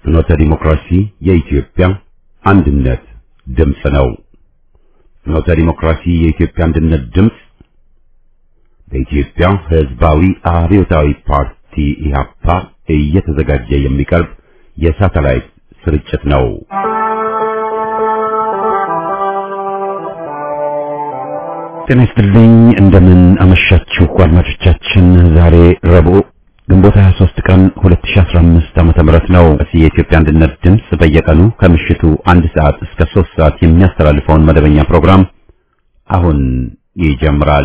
ፍኖተ ዲሞክራሲ የኢትዮጵያ አንድነት ድምፅ ነው። ፍኖተ ዲሞክራሲ የኢትዮጵያ አንድነት ድምፅ በኢትዮጵያ ሕዝባዊ አብዮታዊ ፓርቲ ኢህአፓ እየተዘጋጀ የሚቀርብ የሳተላይት ስርጭት ነው። ጤና ይስጥልኝ። እንደምን አመሻችሁ አድማጮቻችን። ዛሬ ረቡዕ ግንቦት 23 ቀን 2015 ዓመተ ምህረት ነው። የኢትዮጵያ አንድነት ድምፅ በየቀኑ ከምሽቱ አንድ ሰዓት እስከ 3 ሰዓት የሚያስተላልፈውን መደበኛ ፕሮግራም አሁን ይጀምራል።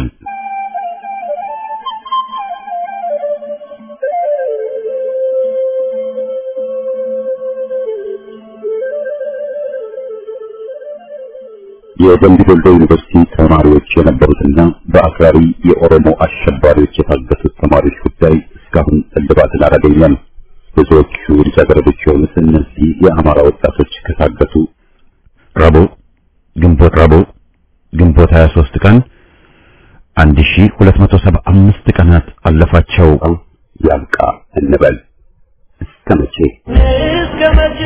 የደምቢ ዶሎ ዩኒቨርሲቲ ተማሪዎች የነበሩትና በአክራሪ የኦሮሞ አሸባሪዎች የታገቱት ተማሪዎች ጉዳይ እስካሁን እልባትን አላገኘም። ብዙዎቹ ልጃገረዶች የሆኑት እነዚህ የአማራ ወጣቶች ከታገቱ ረቡዕ ግንቦት ረቡዕ ግንቦት 23 ቀን 1275 ቀናት አለፋቸው። ያብቃ እንበል እስከ መቼ እስከ መቼ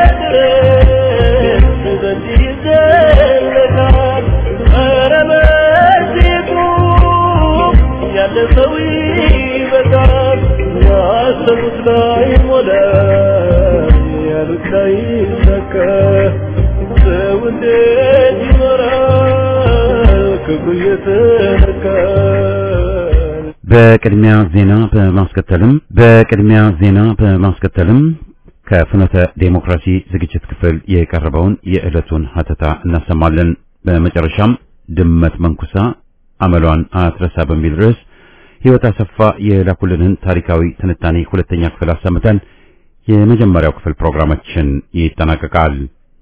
ድረስ በዚህ ይዘለቃል? ኧረ በዚህ ቁም፣ ያለ ሰው ይበቃል። ያሰቡት ላይ ሞላ፣ ያሉት ላይ ሰከ ሰው እንዴት ይኖራል ክፉ እየተነካ በቅድሚያ ዜና በማስከተልም በቅድሚያ ዜና በማስከተልም ከፍኖተ ዴሞክራሲ ዝግጅት ክፍል የቀረበውን የዕለቱን ሀተታ እናሰማለን። በመጨረሻም ድመት መንኩሳ አመሏን አትረሳ በሚል ርዕስ ሕይወት አሰፋ የላኩልንን ታሪካዊ ትንታኔ ሁለተኛ ክፍል አሰምተን የመጀመሪያው ክፍል ፕሮግራማችን ይጠናቀቃል።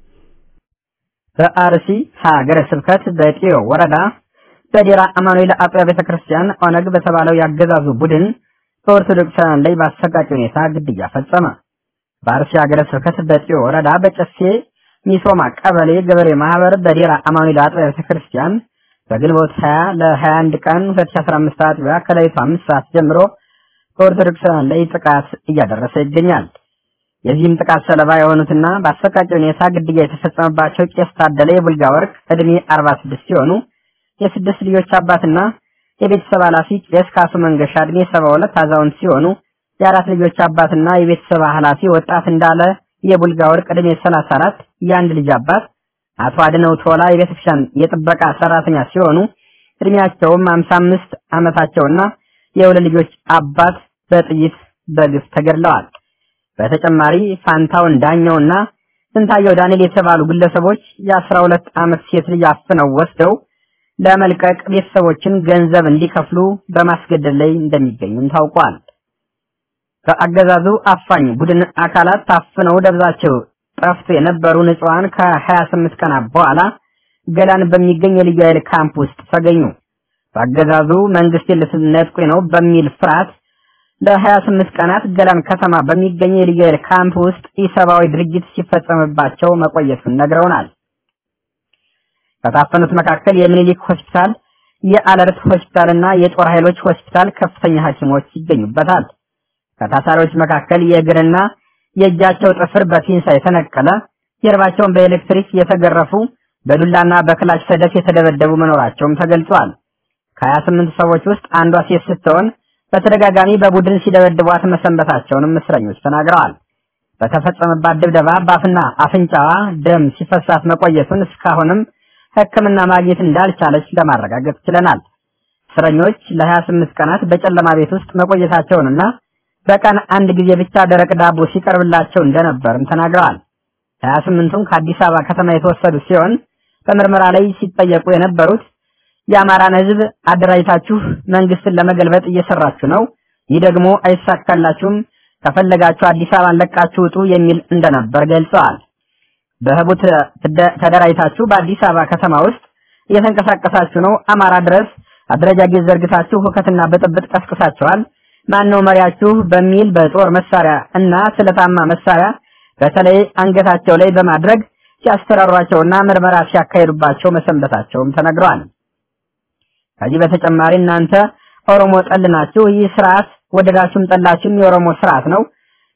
በአርሲ ሀገረ ስብከት በጢዮ ወረዳ በዴራ አማኑኤል አጥቢያ ቤተ ክርስቲያን ኦነግ በተባለው ያገዛዙ ቡድን በኦርቶዶክሳውያን ላይ በአሰቃቂ ሁኔታ ግድያ ፈጸመ። በአርሲ ሀገረ ስብከት በጢዮ ወረዳ በጨሴ ሚሶማ ቀበሌ ገበሬ ማህበር በዴራ አማኑኤል አጥቢያ ቤተ ክርስቲያን በግንቦት 20 ለ21 ቀን 2015 አጥቢያ ከሌሊቱ 5 ሰዓት ጀምሮ በኦርቶዶክሳውያን ላይ ጥቃት እያደረሰ ይገኛል። የዚህም ጥቃት ሰለባ የሆኑትና በአሰቃቂ ሁኔታ ግድያ የተፈጸመባቸው ቄስ ታደለ የቡልጋ ወርቅ ዕድሜ 46 ሲሆኑ የስድስት ልጆች አባትና የቤተሰብ ኃላፊ ቄስ ካሱ መንገሻ ዕድሜ 72 አዛውንት ሲሆኑ የአራት ልጆች አባትና የቤተሰብ ኃላፊ ወጣት እንዳለ የቡልጋ ወርቅ ዕድሜ 34 የአንድ ልጅ አባት አቶ አድነው ቶላ የቤተክርስቲያን የጥበቃ ሰራተኛ ሲሆኑ እድሜያቸውም 55 ዓመታቸውና የሁለት ልጆች አባት በጥይት በግፍ ተገድለዋል። በተጨማሪ ፋንታውን ዳኛውና ስንታየው ዳንኤል የተባሉ ግለሰቦች የ12 ዓመት ሴት ልጅ አፍነው ወስደው ለመልቀቅ ቤተሰቦችን ገንዘብ እንዲከፍሉ በማስገደድ ላይ እንደሚገኙም ታውቋል። በአገዛዙ አፋኝ ቡድን አካላት ታፍነው ደብዛቸው ጠፍቶ የነበሩ ንጹሃን ከ28 ቀናት በኋላ ገላን በሚገኝ የልዩ ኃይል ካምፕ ውስጥ ተገኙ። በአገዛዙ መንግስት ልትነጥቁኝ ነው በሚል ፍርሃት ለ28 ቀናት ገላን ከተማ በሚገኝ የልዩ ኃይል ካምፕ ውስጥ ኢሰብአዊ ድርጊት ሲፈጸምባቸው መቆየቱን ነግረውናል። ከታፈኑት መካከል የሚኒሊክ ሆስፒታል፣ የአለርት ሆስፒታል እና የጦር ኃይሎች ሆስፒታል ከፍተኛ ሐኪሞች ይገኙበታል። ከታሳሪዎች መካከል የእግርና የእጃቸው ጥፍር በፒንሳ የተነቀለ፣ ጀርባቸውን በኤሌክትሪክ የተገረፉ፣ በዱላና በክላሽ ሰደፍ የተደበደቡ መኖራቸውም ተገልጿል። ከ28 ሰዎች ውስጥ አንዷ ሴት ስትሆን በተደጋጋሚ በቡድን ሲደበድቧት መሰንበታቸውንም እስረኞች ተናግረዋል። በተፈጸመባት ድብደባ በአፍና አፍንጫዋ ደም ሲፈሳት መቆየቱን እስካሁንም ሕክምና ማግኘት እንዳልቻለች ለማረጋገጥ ችለናል። እስረኞች ለ28 ቀናት በጨለማ ቤት ውስጥ መቆየታቸውንና በቀን አንድ ጊዜ ብቻ ደረቅ ዳቦ ሲቀርብላቸው እንደነበርም ተናግረዋል። 28ቱም ከአዲስ አበባ ከተማ የተወሰዱ ሲሆን በምርመራ ላይ ሲጠየቁ የነበሩት የአማራን ሕዝብ አደራጅታችሁ መንግስትን ለመገልበጥ እየሰራችሁ ነው፣ ይህ ደግሞ አይሳካላችሁም፣ ከፈለጋችሁ አዲስ አበባን ለቃችሁ ውጡ የሚል እንደነበር ገልጸዋል። በህቡ ተደራጅታችሁ በአዲስ አበባ ከተማ ውስጥ እየተንቀሳቀሳችሁ ነው፣ አማራ ድረስ አደረጃጀት ዘርግታችሁ ሁከትና ብጥብጥ ቀስቅሳችኋል፣ ማነው መሪያችሁ በሚል በጦር መሳሪያ እና ስለታማ መሳሪያ በተለይ አንገታቸው ላይ በማድረግ ሲያስፈራሯቸውና ምርመራ ሲያካሂዱባቸው መሰንበታቸውም ተነግረዋል። ከዚህ በተጨማሪ እናንተ ኦሮሞ ጠል ናችሁ፣ ይህ ስርዓት ወደዳችሁም ጠላችሁም የኦሮሞ ስርዓት ነው፣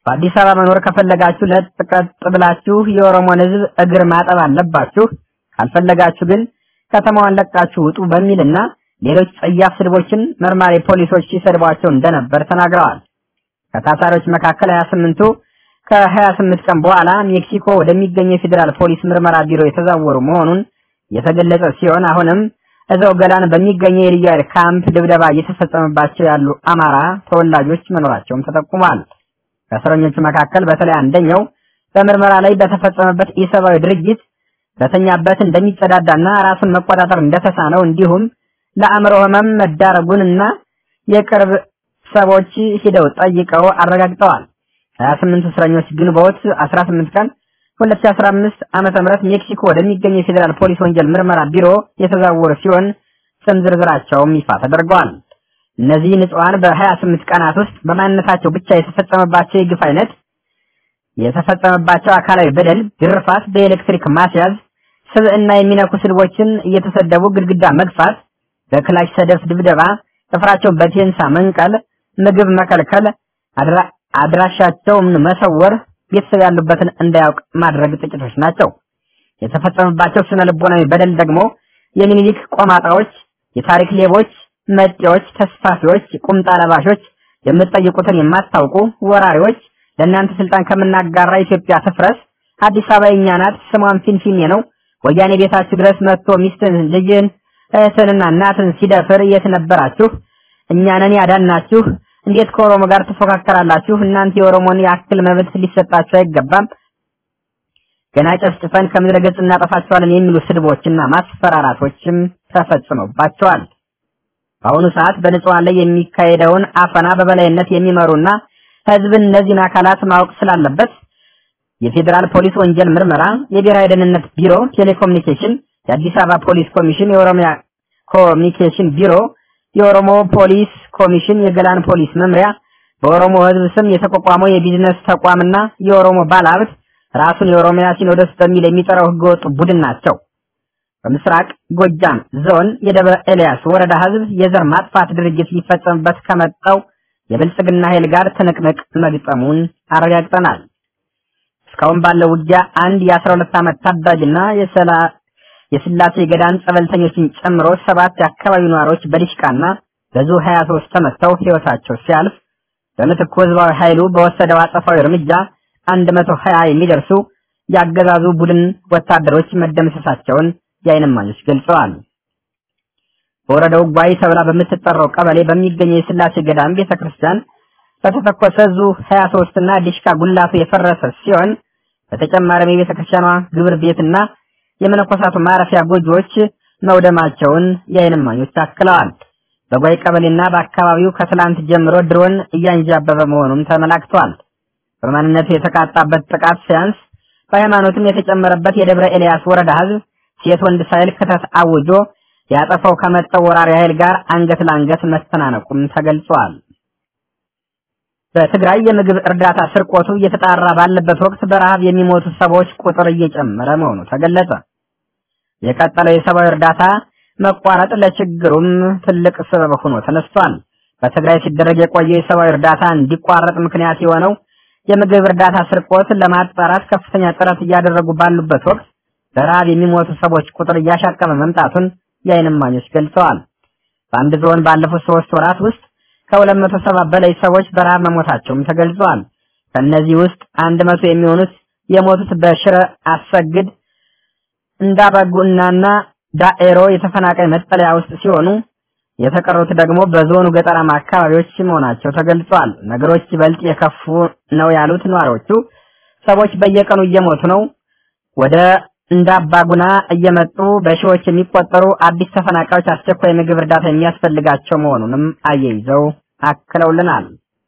በአዲስ አበባ መኖር ከፈለጋችሁ ለጥ ቀጥ ብላችሁ የኦሮሞን ሕዝብ እግር ማጠብ አለባችሁ፣ ካልፈለጋችሁ ግን ከተማዋን ለቃችሁ ውጡ በሚልና ሌሎች ጸያፍ ስድቦችን መርማሪ ፖሊሶች ሲሰድቧቸው እንደነበር ተናግረዋል። ከታሳሪዎች መካከል 28ቱ ከ28 ቀን በኋላ ሜክሲኮ ወደሚገኘው የፌዴራል ፖሊስ ምርመራ ቢሮ የተዛወሩ መሆኑን የተገለጸ ሲሆን አሁንም እዛው ገላን በሚገኘው የልዩ ኃይል ካምፕ ድብደባ እየተፈጸመባቸው ያሉ አማራ ተወላጆች መኖራቸውም ተጠቁሟል። ከእስረኞቹ መካከል በተለይ አንደኛው በምርመራ ላይ በተፈጸመበት ኢሰብአዊ ድርጊት በተኛበት እንደሚጸዳዳና ራሱን መቆጣጠር እንደተሳነው እንዲሁም ለአእምሮ ህመም መዳረጉንና የቅርብ ሰዎች ሂደው ጠይቀው አረጋግጠዋል። 28 እስረኞች ግንቦት 18 ቀን 2015 ዓመተ ምህረት ሜክሲኮ ወደሚገኝ የፌዴራል ፖሊስ ወንጀል ምርመራ ቢሮ የተዛወሩ ሲሆን ስም ዝርዝራቸውም ይፋ ተደርገዋል። እነዚህ ንጹሃን በ28 ቀናት ውስጥ በማንነታቸው ብቻ የተፈጸመባቸው የግፍ አይነት የተፈጸመባቸው አካላዊ በደል፣ ግርፋት፣ በኤሌክትሪክ ማስያዝ፣ ስብዕና የሚነኩ ስድቦችን እየተሰደቡ ግድግዳ መግፋት፣ በክላሽ ሰደፍ ድብደባ፣ ጥፍራቸውን በቴንሳ መንቀል፣ ምግብ መከልከል፣ አድራሻቸውን መሰወር፣ ቤተሰብ ያሉበትን እንዳያውቅ ማድረግ ጥቂቶች ናቸው። የተፈጸመባቸው ስነ ልቦናዊ በደል ደግሞ የሚኒሊክ ቆማጣዎች፣ የታሪክ ሌቦች፣ መጤዎች፣ ተስፋፊዎች፣ ቁምጣ ለባሾች፣ የምትጠይቁትን የማታውቁ ወራሪዎች፣ ለእናንተ ስልጣን ከምናጋራ ኢትዮጵያ ትፍረስ፣ አዲስ አበባ የእኛ ናት፣ ስሟን ፊንፊኔ ነው፣ ወያኔ ቤታችሁ ድረስ መጥቶ ሚስትን፣ ልጅን፣ እህትንና እናትን ሲደፍር የት ነበራችሁ? እኛንን ያዳናችሁ እንዴት ከኦሮሞ ጋር ትፎካከራላችሁ? እናንተ የኦሮሞን ያክል መብት ሊሰጣችሁ አይገባም። ገና ጨፍጭፈን ከምድረ ገጽ እናጠፋቸዋለን የሚሉ ስድቦችና ማስፈራራቶችም ተፈጽመባቸዋል። በአሁኑ ሰዓት በንጹሃን ላይ የሚካሄደውን አፈና በበላይነት የሚመሩና ህዝብን እነዚህን አካላት ማወቅ ስላለበት የፌዴራል ፖሊስ ወንጀል ምርመራ፣ የብሔራዊ ደህንነት ቢሮ፣ ቴሌኮሙኒኬሽን፣ የአዲስ አበባ ፖሊስ ኮሚሽን፣ የኦሮሚያ ኮሚኒኬሽን ቢሮ የኦሮሞ ፖሊስ ኮሚሽን፣ የገላን ፖሊስ መምሪያ፣ በኦሮሞ ህዝብ ስም የተቋቋመው የቢዝነስ ተቋምና የኦሮሞ ባለሀብት ራሱን የኦሮሚያ ሲኖዶስ በሚል የሚጠራው ህገወጥ ቡድን ናቸው። በምስራቅ ጎጃም ዞን የደብረ ኤልያስ ወረዳ ህዝብ የዘር ማጥፋት ድርጊት ሊፈጸምበት ከመጣው የብልጽግና ኃይል ጋር ትንቅንቅ መግጠሙን አረጋግጠናል። እስካሁን ባለው ውጊያ አንድ የአስራ ሁለት ዓመት ታዳጊና የሰላ የስላሴ ገዳም ጸበልተኞችን ጨምሮ ሰባት የአካባቢው ነዋሪዎች በዲሽቃና በዙ 23 ተመተው ህይወታቸው ሲያልፍ በምትኩ ህዝባዊ ኃይሉ በወሰደው አጸፋዊ እርምጃ 120 የሚደርሱ ያገዛዙ ቡድን ወታደሮች መደምሰሳቸውን የዓይን እማኞች ገልጸዋል። በወረዳው ጓይ ተብላ በምትጠራው ቀበሌ በሚገኘው የስላሴ ገዳም ቤተክርስቲያን በተተኮሰ ዙ 23 እና ዲሽካ ጉላቱ የፈረሰ ሲሆን በተጨማሪም የቤተክርስቲያኗ ግብር ቤትና የመነኮሳቱ ማረፊያ ጎጆዎች መውደማቸውን የዓይን እማኞች አክለዋል። በጓይ ቀበሌና በአካባቢው ከትላንት ጀምሮ ድሮን እያንዣበበ መሆኑም ተመላክቷል። በማንነቱ የተቃጣበት ጥቃት ሲያንስ በሃይማኖትም የተጨመረበት የደብረ ኤልያስ ወረዳ ህዝብ ሴት ወንድ ሳይል ክተት አውጆ ያጠፋው ከመጣው ወራሪ ኃይል ጋር አንገት ለአንገት መስተናነቁም ተገልጿል። በትግራይ የምግብ እርዳታ ስርቆቱ እየተጣራ ባለበት ወቅት በረሃብ የሚሞቱ ሰዎች ቁጥር እየጨመረ መሆኑ ተገለጸ። የቀጠለው የሰብአዊ እርዳታ መቋረጥ ለችግሩም ትልቅ ሰበብ ሆኖ ተነስቷል። በትግራይ ሲደረግ የቆየው የሰብአዊ እርዳታ እንዲቋረጥ ምክንያት የሆነው የምግብ እርዳታ ስርቆት ለማጣራት ከፍተኛ ጥረት እያደረጉ ባሉበት ወቅት በረሃብ የሚሞቱ ሰዎች ቁጥር እያሻቀበ መምጣቱን የዓይን እማኞች ገልጸዋል። በአንድ ዞን ባለፉት ሶስት ወራት ውስጥ ከሁለት መቶ ሰባ በላይ ሰዎች በረሃብ መሞታቸውም ተገልጿል። ከእነዚህ ውስጥ አንድ መቶ የሚሆኑት የሞቱት በሽረ አሰግድ እንዳባጉናና ዳኤሮ የተፈናቃይ መጠለያ ውስጥ ሲሆኑ የተቀሩት ደግሞ በዞኑ ገጠራማ አካባቢዎች መሆናቸው ተገልጿል። ነገሮች ይበልጥ የከፉ ነው ያሉት ነዋሪዎቹ ሰዎች በየቀኑ እየሞቱ ነው፣ ወደ እንዳባጉና እየመጡ በሺዎች የሚቆጠሩ አዲስ ተፈናቃዮች አስቸኳይ ምግብ እርዳታ የሚያስፈልጋቸው መሆኑንም አያይዘው አክለውልናል።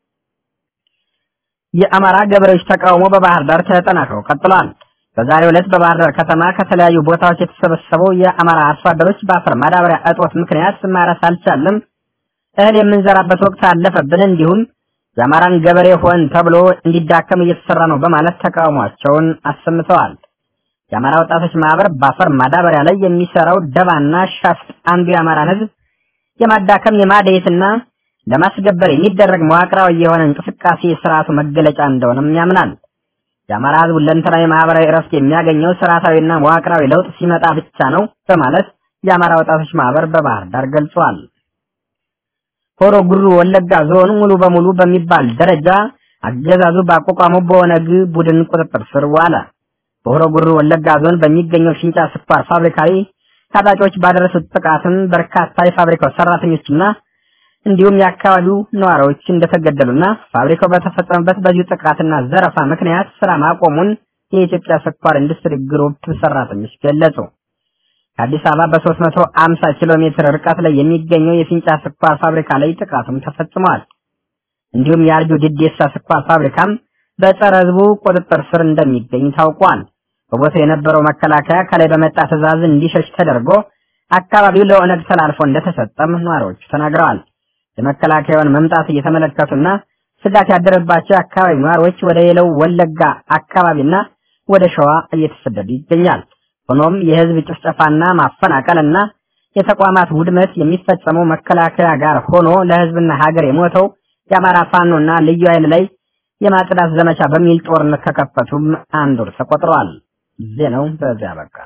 የአማራ ገበሬዎች ተቃውሞ በባህር ዳር ተጠናክሮ ቀጥሏል። በዛሬው ዕለት በባህር ዳር ከተማ ከተለያዩ ቦታዎች የተሰበሰበው የአማራ አርሶ አደሮች በአፈር ማዳበሪያ እጦት ምክንያት ማረስ አልቻለም፣ እህል የምንዘራበት ወቅት አለፈብን፣ እንዲሁም የአማራን ገበሬ ሆን ተብሎ እንዲዳከም እየተሰራ ነው በማለት ተቃውሟቸውን አሰምተዋል። የአማራ ወጣቶች ማህበር በአፈር ማዳበሪያ ላይ የሚሰራው ደባና ሻፍጥ አንዱ የአማራን ሕዝብ የማዳከም የማደየትና ለማስገበር የሚደረግ መዋቅራዊ የሆነ እንቅስቃሴ የስርዓቱ መገለጫ እንደሆነም ያምናል። የአማራ ህዝብ ሁለንተናዊ ማህበራዊ እረፍት የሚያገኘው ስርዓታዊና መዋቅራዊ ለውጥ ሲመጣ ብቻ ነው በማለት የአማራ ወጣቶች ማህበር በባህር ዳር ገልጿል። ሆሮ ጉሩ ወለጋ ዞን ሙሉ በሙሉ በሚባል ደረጃ አገዛዙ ባቋቋመው በኦነግ ቡድን ቁጥጥር ስር ዋለ። በሆሮ ጉሩ ወለጋ ዞን በሚገኘው ፊንጫ ስኳር ፋብሪካ ላይ ታጣቂዎች ባደረሱት ጥቃትም በርካታ የፋብሪካው ሰራተኞችና እንዲሁም የአካባቢው ነዋሪዎች እንደተገደሉና ፋብሪካው በተፈጸመበት በዚሁ ጥቃትና ዘረፋ ምክንያት ስራ ማቆሙን የኢትዮጵያ ስኳር ኢንዱስትሪ ግሩፕ ሰራተኞች ገለጹ። ከአዲስ አበባ በ350 ኪሎ ሜትር ርቀት ላይ የሚገኘው የፊንጫ ስኳር ፋብሪካ ላይ ጥቃቱም ተፈጽሟል። እንዲሁም የአርጆ ዲዴሳ ስኳር ፋብሪካም በጸረ ህዝቡ ቁጥጥር ስር እንደሚገኝ ታውቋል። በቦታው የነበረው መከላከያ ከላይ በመጣ ትዕዛዝ እንዲሸሽ ተደርጎ አካባቢው ለኦነግ ተላልፎ እንደተሰጠም ነዋሪዎቹ ተናግረዋል። የመከላከያውን መምጣት እየተመለከቱና ስጋት ያደረባቸው የአካባቢ ነዋሪዎች ወደ ሌላው ወለጋ አካባቢና ወደ ሸዋ እየተሰደዱ ይገኛል። ሆኖም የህዝብ ጭፍጨፋና ማፈናቀልና የተቋማት ውድመት የሚፈጸመው መከላከያ ጋር ሆኖ ለህዝብና ሀገር የሞተው የአማራ ፋኖና ልዩ ኃይል ላይ የማጽዳት ዘመቻ በሚል ጦርነት ከከፈቱም አንድ ወር ተቆጥሯል። ዜናው በዚያ በቃ።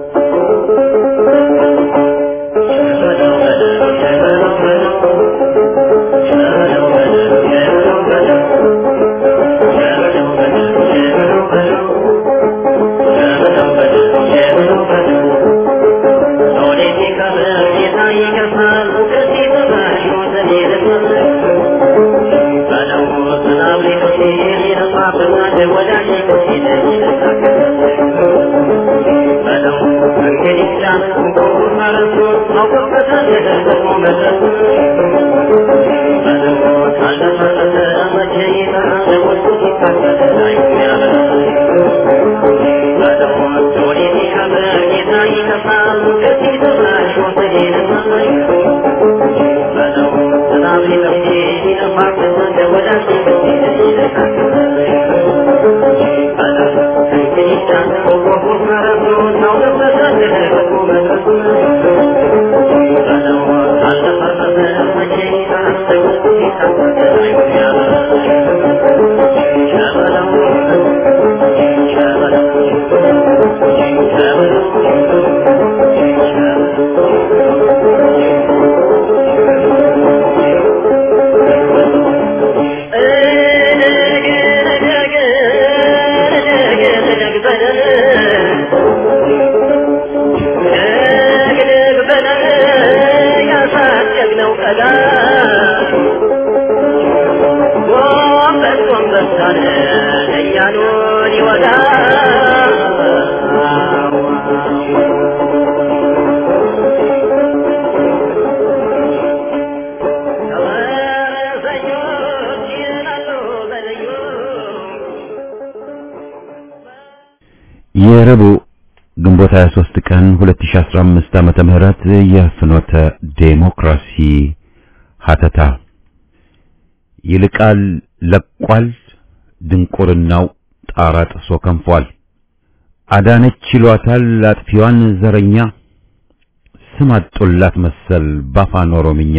የረቡዕ ግንቦት 23 ቀን 2015 ዓመተ ምህረት የፍኖተ ዴሞክራሲ ሀተታ ይልቃል ለቋል ድንቁርናው ጣራ ጥሶ ከንፏል። አዳነች ይሏታል አጥፊዋን ዘረኛ ስም አጡላት መሰል ባፋን ኦሮምኛ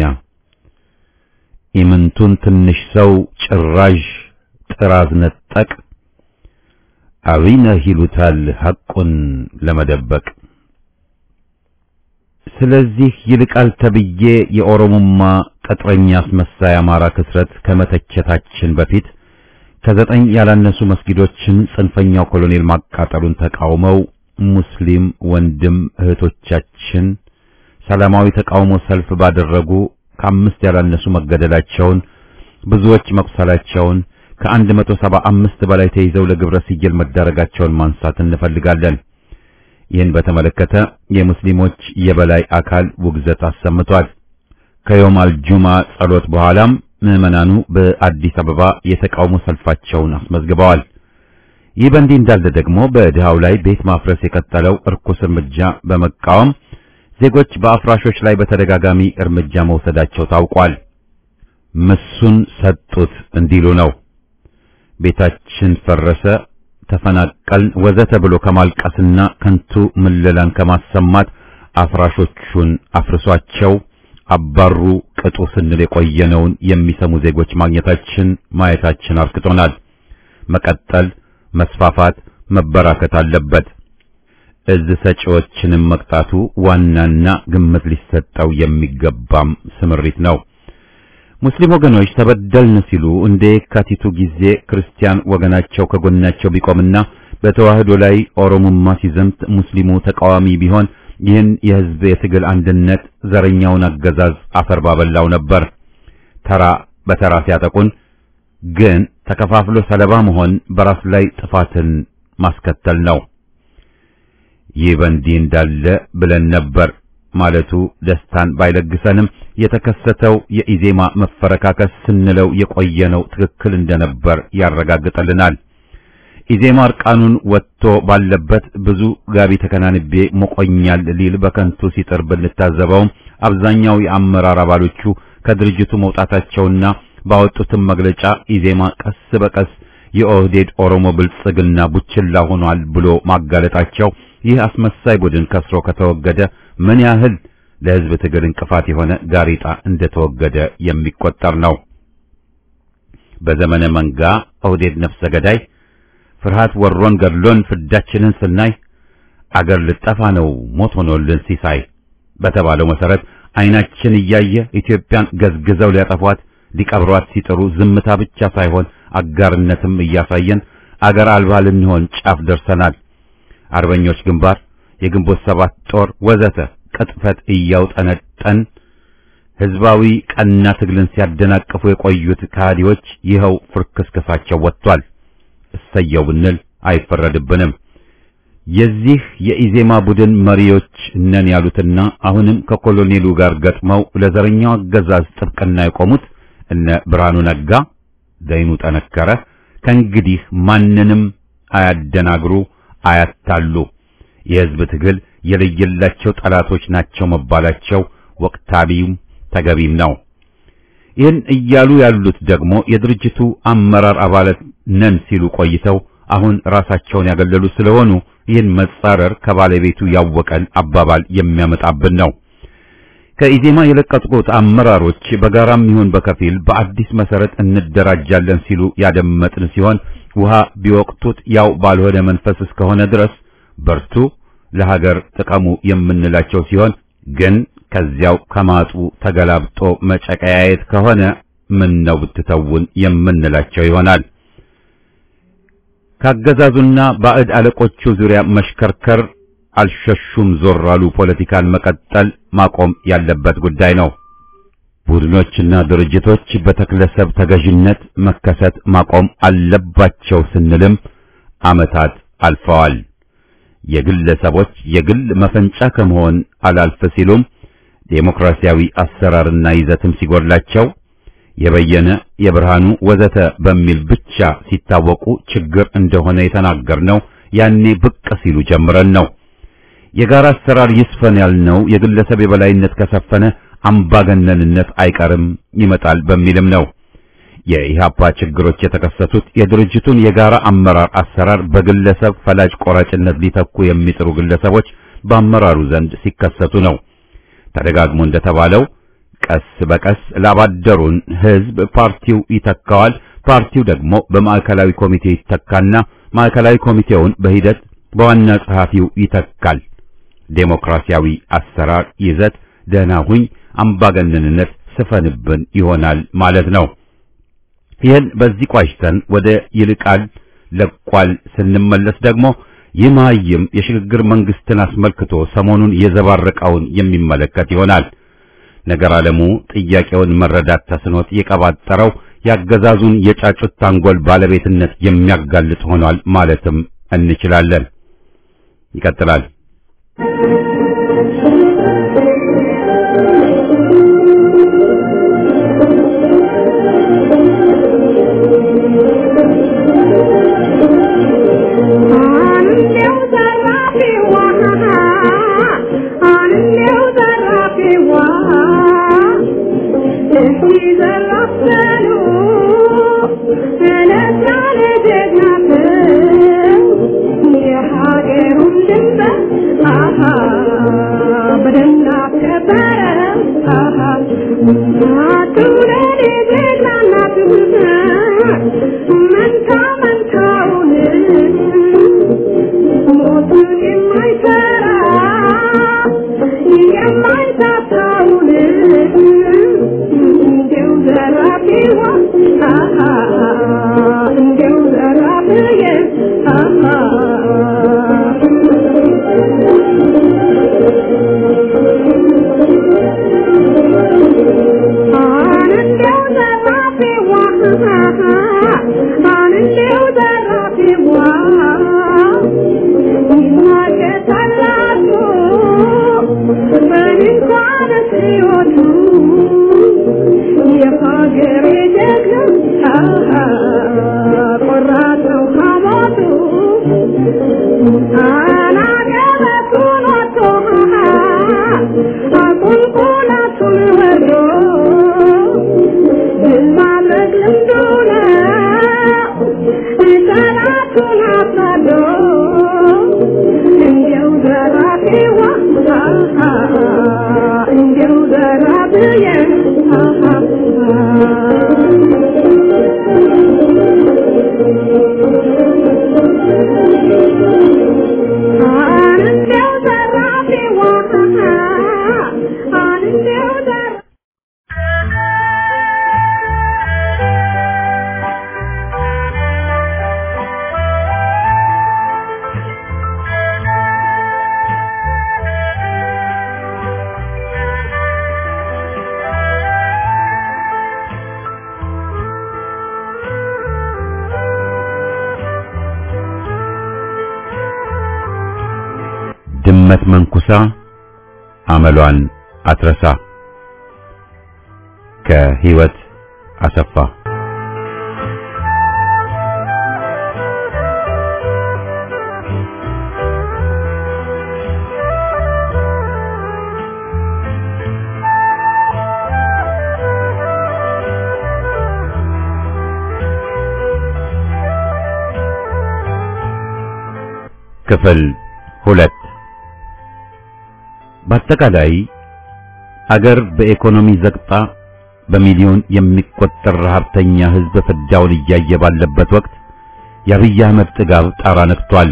ኢምንቱን ትንሽ ሰው ጭራዥ ጥራዝ ነጠቅ አብይነህ ይሉታል ሐቁን ለመደበቅ። ስለዚህ ይልቃል ተብዬ የኦሮሞማ ቅጥረኛ አስመሳይ አማራ ክስረት ከመተቸታችን በፊት ከዘጠኝ ያላነሱ መስጊዶችን ጽንፈኛው ኮሎኔል ማቃጠሉን ተቃውመው ሙስሊም ወንድም እህቶቻችን ሰላማዊ ተቃውሞ ሰልፍ ባደረጉ ከአምስት ያላነሱ መገደላቸውን ብዙዎች መቁሰላቸውን ከአንድ መቶ ሰባ አምስት በላይ ተይዘው ለግብረ ሲየል መዳረጋቸውን ማንሳት እንፈልጋለን። ይህን በተመለከተ የሙስሊሞች የበላይ አካል ውግዘት አሰምቷል። ከዮም አልጁማ ጸሎት በኋላም ምዕመናኑ በአዲስ አበባ የተቃውሞ ሰልፋቸውን አስመዝግበዋል። ይህ በእንዲህ እንዳለ ደግሞ በድሃው ላይ ቤት ማፍረስ የቀጠለው እርኩስ እርምጃ በመቃወም ዜጎች በአፍራሾች ላይ በተደጋጋሚ እርምጃ መውሰዳቸው ታውቋል። ምሱን ሰጡት እንዲሉ ነው። ቤታችን ፈረሰ፣ ተፈናቀልን፣ ወዘተ ብሎ ከማልቀስና ከንቱ ምለላን ከማሰማት አፍራሾቹን አፍርሷቸው፣ አባሩ ቅጡ ስንል የቆየነውን የሚሰሙ ዜጎች ማግኘታችን ማየታችን አርክቶናል። መቀጠል፣ መስፋፋት፣ መበራከት አለበት። እዝ ሰጪዎችንም መቅጣቱ ዋናና ግምት ሊሰጠው የሚገባም ስምሪት ነው። ሙስሊም ወገኖች ተበደልን ሲሉ እንደ የካቲቱ ጊዜ ክርስቲያን ወገናቸው ከጎናቸው ቢቆምና በተዋህዶ ላይ ኦሮሞማ ሲዘምት ሙስሊሙ ተቃዋሚ ቢሆን ይህን የህዝብ የትግል አንድነት ዘረኛውን አገዛዝ አፈር ባበላው ነበር። ተራ በተራ ሲያጠቁን ግን ተከፋፍሎ ሰለባ መሆን በራስ ላይ ጥፋትን ማስከተል ነው። ይህ በእንዲህ እንዳለ ብለን ነበር ማለቱ ደስታን ባይለግሰንም የተከሰተው የኢዜማ መፈረካከስ ስንለው የቆየነው ትክክል እንደነበር ያረጋግጠልናል። ኢዜማ እርቃኑን ወጥቶ ባለበት ብዙ ጋቢ ተከናንቤ ሞቆኛል ሊል በከንቱ ሲጥር ብንታዘበውም አብዛኛው የአመራር አባሎቹ ከድርጅቱ መውጣታቸውና ባወጡትም መግለጫ ኢዜማ ቀስ በቀስ የኦህዴድ ኦሮሞ ብልጽግና ቡችላ ሆኗል ብሎ ማጋለጣቸው ይህ አስመሳይ ቡድን ከስሮ ከተወገደ ምን ያህል ለህዝብ ትግል እንቅፋት የሆነ ጋሪጣ እንደተወገደ የሚቆጠር ነው። በዘመነ መንጋ ኦህዴድ ነፍሰ ገዳይ ፍርሃት ወሮን ገድሎን ፍዳችንን ስናይ አገር ልጠፋ ነው ሞት ሆኖልን ሲሳይ በተባለው መሰረት አይናችን እያየ ኢትዮጵያን ገዝግዘው ሊያጠፏት ሊቀብሯት ሲጥሩ ዝምታ ብቻ ሳይሆን አጋርነትም እያሳየን አገር አልባ ልንሆን ጫፍ ደርሰናል። አርበኞች ግንባር፣ የግንቦት ሰባት ጦር ወዘተ ቅጥፈት እያውጠነጠን ህዝባዊ ቀና ትግልን ሲያደናቅፉ የቆዩት ከሃዲዎች ይኸው ፍርክስክሳቸው ወጥቷል። እሰየው ብንል አይፈረድብንም። የዚህ የኢዜማ ቡድን መሪዎች ነን ያሉትና አሁንም ከኮሎኔሉ ጋር ገጥመው ለዘረኛው አገዛዝ ጥብቅና የቆሙት እነ ብርሃኑ ነጋ፣ ዘይኑ ጠነከረ ከእንግዲህ ማንንም አያደናግሩ፣ አያታሉ። የህዝብ ትግል የለየላቸው ጠላቶች ናቸው መባላቸው ወቅታቢም ተገቢም ነው። ይህን እያሉ ያሉት ደግሞ የድርጅቱ አመራር አባላት ነን ሲሉ ቆይተው አሁን ራሳቸውን ያገለሉ ስለሆኑ ይህን መጻረር ከባለቤቱ ያወቀን አባባል የሚያመጣብን ነው። ከኢዜማ የለቀቁት አመራሮች በጋራም ይሁን በከፊል በአዲስ መሰረት እንደራጃለን ሲሉ ያደመጥን ሲሆን ውሃ ቢወቅቱት ያው ባልሆነ መንፈስ እስከሆነ ድረስ በርቱ፣ ለሀገር ጥቀሙ የምንላቸው ሲሆን ግን ከዚያው ከማጡ ተገላብጦ መጨቀያየት ከሆነ ምን ነው ብትተውን የምንላቸው ይሆናል። ካገዛዙና ባዕድ አለቆቹ ዙሪያ መሽከርከር አልሸሹም ዞር አሉ ፖለቲካን መቀጠል ማቆም ያለበት ጉዳይ ነው። ቡድኖችና ድርጅቶች በተክለሰብ ተገዥነት መከሰት ማቆም አለባቸው ስንልም ዓመታት አልፈዋል። የግለሰቦች የግል መፈንጫ ከመሆን አላልፍ ሲሉም ዴሞክራሲያዊ አሰራርና ይዘትም ሲጎድላቸው የበየነ የብርሃኑ ወዘተ በሚል ብቻ ሲታወቁ ችግር እንደሆነ የተናገርነው ያኔ ብቅ ሲሉ ጀምረን ነው። የጋራ አሰራር ይስፈን ያልነው የግለሰብ የበላይነት ከሰፈነ አምባገነንነት አይቀርም ይመጣል በሚልም ነው። የኢህአፓ ችግሮች የተከሰቱት የድርጅቱን የጋራ አመራር አሰራር በግለሰብ ፈላጭ ቆራጭነት ሊተኩ የሚጥሩ ግለሰቦች በአመራሩ ዘንድ ሲከሰቱ ነው። ተደጋግሞ እንደተባለው ቀስ በቀስ ላባደሩን ህዝብ ፓርቲው ይተካዋል። ፓርቲው ደግሞ በማዕከላዊ ኮሚቴ ይተካና ማዕከላዊ ኮሚቴውን በሂደት በዋና ጸሐፊው ይተካል። ዴሞክራሲያዊ አሰራር ይዘት ደህና ሁኝ፣ አምባገነንነት ስፈንብን ይሆናል ማለት ነው። ይህን በዚህ ቋጭተን ወደ ይልቃል ለቋል ስንመለስ ደግሞ ይህ መሃይም የሽግግር መንግስትን አስመልክቶ ሰሞኑን የዘባረቀውን የሚመለከት ይሆናል። ነገር ዓለሙ ጥያቄውን መረዳት ተስኖት የቀባጠረው ያገዛዙን የጫጩት ታንጎል ባለቤትነት የሚያጋልጥ ሆኗል ማለትም እንችላለን። ይቀጥላል። Aha, ድመት መንኩሳ አመሏን አትረሳ። ከህይወት አሰፋ ክፍል ሁለት በአጠቃላይ አገር በኢኮኖሚ ዘግጣ በሚሊዮን የሚቆጠር ረሀብተኛ ህዝብ ፍዳውን እያየ ባለበት ወቅት የአብይ አህመድ ጥጋብ ጣራ ነክቷል።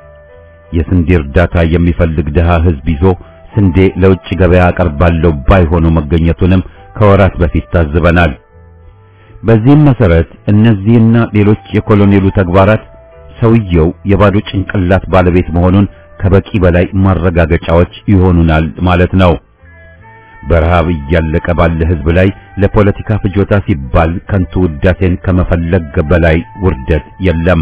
የስንዴ እርዳታ የሚፈልግ ድሃ ህዝብ ይዞ ስንዴ ለውጭ ገበያ አቀርባለሁ ባይ ሆኖ መገኘቱንም ከወራት በፊት ታዝበናል። በዚህም መሰረት እነዚህና ሌሎች የኮሎኔሉ ተግባራት ሰውየው የባዶ ጭንቅላት ባለቤት መሆኑን ከበቂ በላይ ማረጋገጫዎች ይሆኑናል ማለት ነው። በረሃብ እያለቀ ባለ ህዝብ ላይ ለፖለቲካ ፍጆታ ሲባል ከንቱ ውዳሴን ከመፈለግ በላይ ውርደት የለም።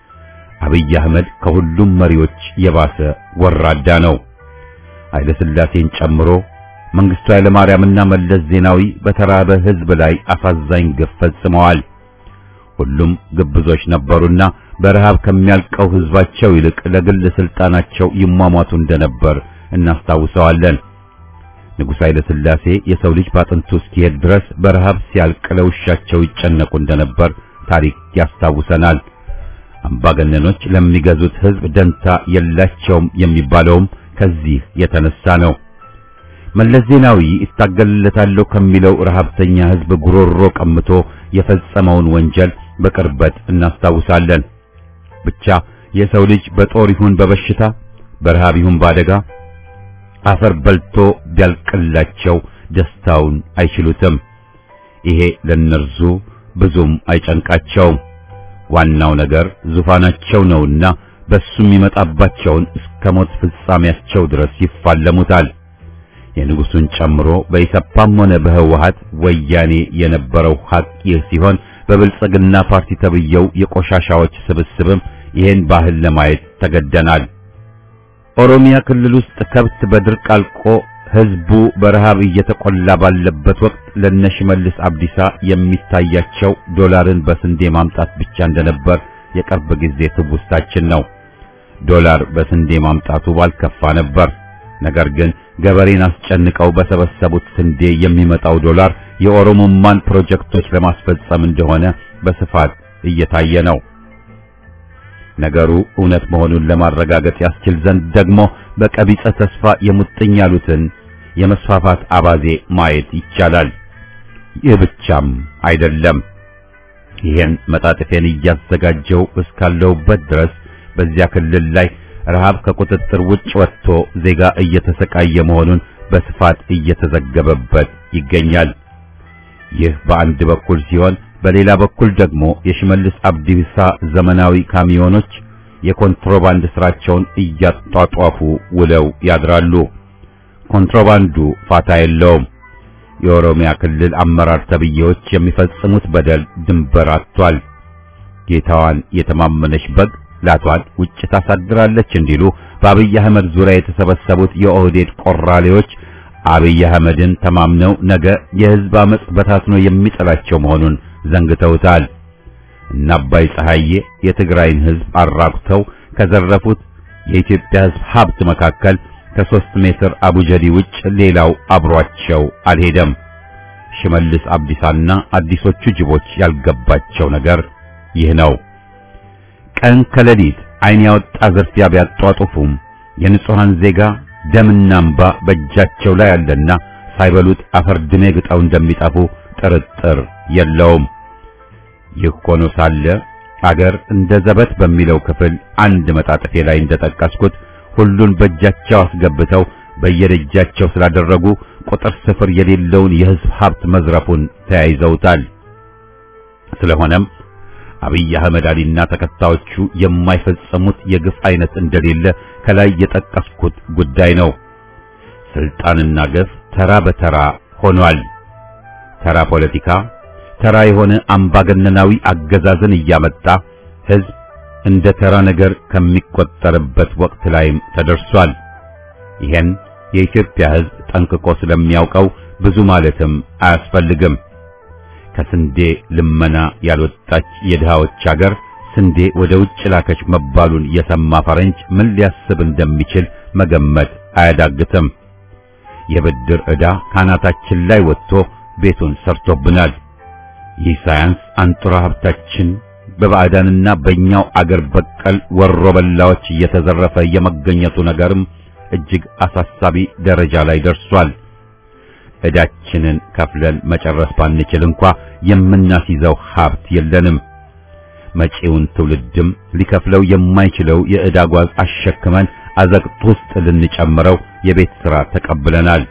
አብይ አህመድ ከሁሉም መሪዎች የባሰ ወራዳ ነው። ኃይለ ሥላሴን ጨምሮ መንግስቱ ኃይለማርያምና መለስ ዜናዊ በተራበ ህዝብ ላይ አሳዛኝ ግፍ ፈጽመዋል። ሁሉም ግብዞች ነበሩና በረሃብ ከሚያልቀው ህዝባቸው ይልቅ ለግል ስልጣናቸው ይሟሟቱ እንደነበር እናስታውሰዋለን። ንጉሥ ኃይለ ሥላሴ የሰው ልጅ ባጥንቱ እስኪሄድ ድረስ በረሃብ ሲያልቅ ለውሻቸው ይጨነቁ እንደነበር ታሪክ ያስታውሰናል። አምባገነኖች ለሚገዙት ህዝብ ደንታ የላቸውም የሚባለውም ከዚህ የተነሳ ነው። መለስ ዜናዊ ይታገልለታለሁ ከሚለው ረሃብተኛ ህዝብ ጉሮሮ ቀምቶ የፈጸመውን ወንጀል በቅርበት እናስታውሳለን። ብቻ የሰው ልጅ በጦር ይሁን በበሽታ በረሃብ ይሁን በአደጋ አፈር በልቶ ቢያልቅላቸው ደስታውን አይችሉትም። ይሄ ለነርሱ ብዙም አይጨንቃቸውም። ዋናው ነገር ዙፋናቸው ነውና በሱ የሚመጣባቸውን እስከ ሞት ፍጻሜያቸው ድረስ ይፋለሙታል። የንጉሱን ጨምሮ በኢሰፓም ሆነ በህወሓት ወያኔ የነበረው ሀቅ ይህ ሲሆን በብልጽግና ፓርቲ ተብየው የቆሻሻዎች ስብስብም ይህን ባህል ለማየት ተገደናል። ኦሮሚያ ክልል ውስጥ ከብት በድርቅ አልቆ ህዝቡ በረሃብ እየተቆላ ባለበት ወቅት ለነሽመልስ አብዲሳ የሚታያቸው ዶላርን በስንዴ ማምጣት ብቻ እንደነበር የቅርብ ጊዜ ትውስታችን ነው። ዶላር በስንዴ ማምጣቱ ባልከፋ ነበር። ነገር ግን ገበሬን አስጨንቀው በሰበሰቡት ስንዴ የሚመጣው ዶላር የኦሮሞማን ፕሮጀክቶች ለማስፈጸም እንደሆነ በስፋት እየታየ ነው። ነገሩ እውነት መሆኑን ለማረጋገጥ ያስችል ዘንድ ደግሞ በቀቢጸ ተስፋ የሙጥኝ ያሉትን የመስፋፋት አባዜ ማየት ይቻላል። ይህ ብቻም አይደለም። ይህን መጣጥፌን እያዘጋጀው እስካለሁበት ድረስ በዚያ ክልል ላይ ረሃብ ከቁጥጥር ውጭ ወጥቶ ዜጋ እየተሰቃየ መሆኑን በስፋት እየተዘገበበት ይገኛል። ይህ በአንድ በኩል ሲሆን፣ በሌላ በኩል ደግሞ የሽመልስ አብዲሳ ዘመናዊ ካሚዮኖች የኮንትሮባንድ ስራቸውን እያጧጧፉ ውለው ያድራሉ። ኮንትሮባንዱ ፋታ የለውም። የኦሮሚያ ክልል አመራር ተብዬዎች የሚፈጽሙት በደል ድንበር አጥቷል። ጌታዋን የተማመነች በግ ላቷን ውጭ ታሳድራለች እንዲሉ በአብይ አህመድ ዙሪያ የተሰበሰቡት የኦህዴድ ቆራሌዎች አብይ አህመድን ተማምነው ነገ የህዝብ አመጽ በታትኖ የሚጥላቸው መሆኑን ዘንግተውታል። እና አባይ ፀሐዬ የትግራይን ህዝብ አራቁተው ከዘረፉት የኢትዮጵያ ህዝብ ሀብት መካከል ከሦስት ሜትር አቡጀዲ ውጭ ሌላው አብሯቸው አልሄደም። ሽመልስ አብዲሳና አዲሶቹ ጅቦች ያልገባቸው ነገር ይህ ነው። ቀን ከሌሊት ዓይን ያወጣ ዝርፊያ ቢያጧጡፉም የንጹሐን ዜጋ ደምና እንባ በእጃቸው ላይ አለና ሳይበሉት አፈር ድሜ ግጠው እንደሚጠፉ ጥርጥር የለውም። ይህ ሆኖ ሳለ አገር እንደ ዘበት በሚለው ክፍል አንድ መጣጥፌ ላይ እንደጠቀስኩት ሁሉን በእጃቸው አስገብተው በየደጃቸው ስላደረጉ ቁጥር ስፍር የሌለውን የህዝብ ሀብት መዝረፉን ተያይዘውታል። ስለሆነም አብይ አህመድ አሊና ተከታዮቹ የማይፈጸሙት የግፍ አይነት እንደሌለ ከላይ የጠቀስኩት ጉዳይ ነው። ስልጣንና ግፍ ተራ በተራ ሆኗል። ተራ ፖለቲካ፣ ተራ የሆነ አምባገነናዊ አገዛዝን እያመጣ ህዝብ እንደ ተራ ነገር ከሚቆጠርበት ወቅት ላይም ተደርሷል። ይሄን የኢትዮጵያ ህዝብ ጠንቅቆ ስለሚያውቀው ብዙ ማለትም አያስፈልግም። ከስንዴ ልመና ያልወጣች የድሃዎች አገር ስንዴ ወደ ውጭ ላከች መባሉን የሰማ ፈረንጅ ምን ሊያስብ እንደሚችል መገመት አያዳግትም። የብድር ዕዳ ካናታችን ላይ ወጥቶ ቤቱን ሰርቶብናል። ይህ ሳያንስ አንጡራ ሀብታችን በባዕዳንና በእኛው አገር በቀል ወሮ በላዎች እየተዘረፈ የመገኘቱ ነገርም እጅግ አሳሳቢ ደረጃ ላይ ደርሷል። ዕዳችንን ከፍለን መጨረስ ባንችል እንኳ የምናስይዘው ሀብት የለንም። መጪውን ትውልድም ሊከፍለው የማይችለው የዕዳ ጓዝ አሸክመን አዘቅት ውስጥ ልንጨምረው የቤት ሥራ ተቀብለናል።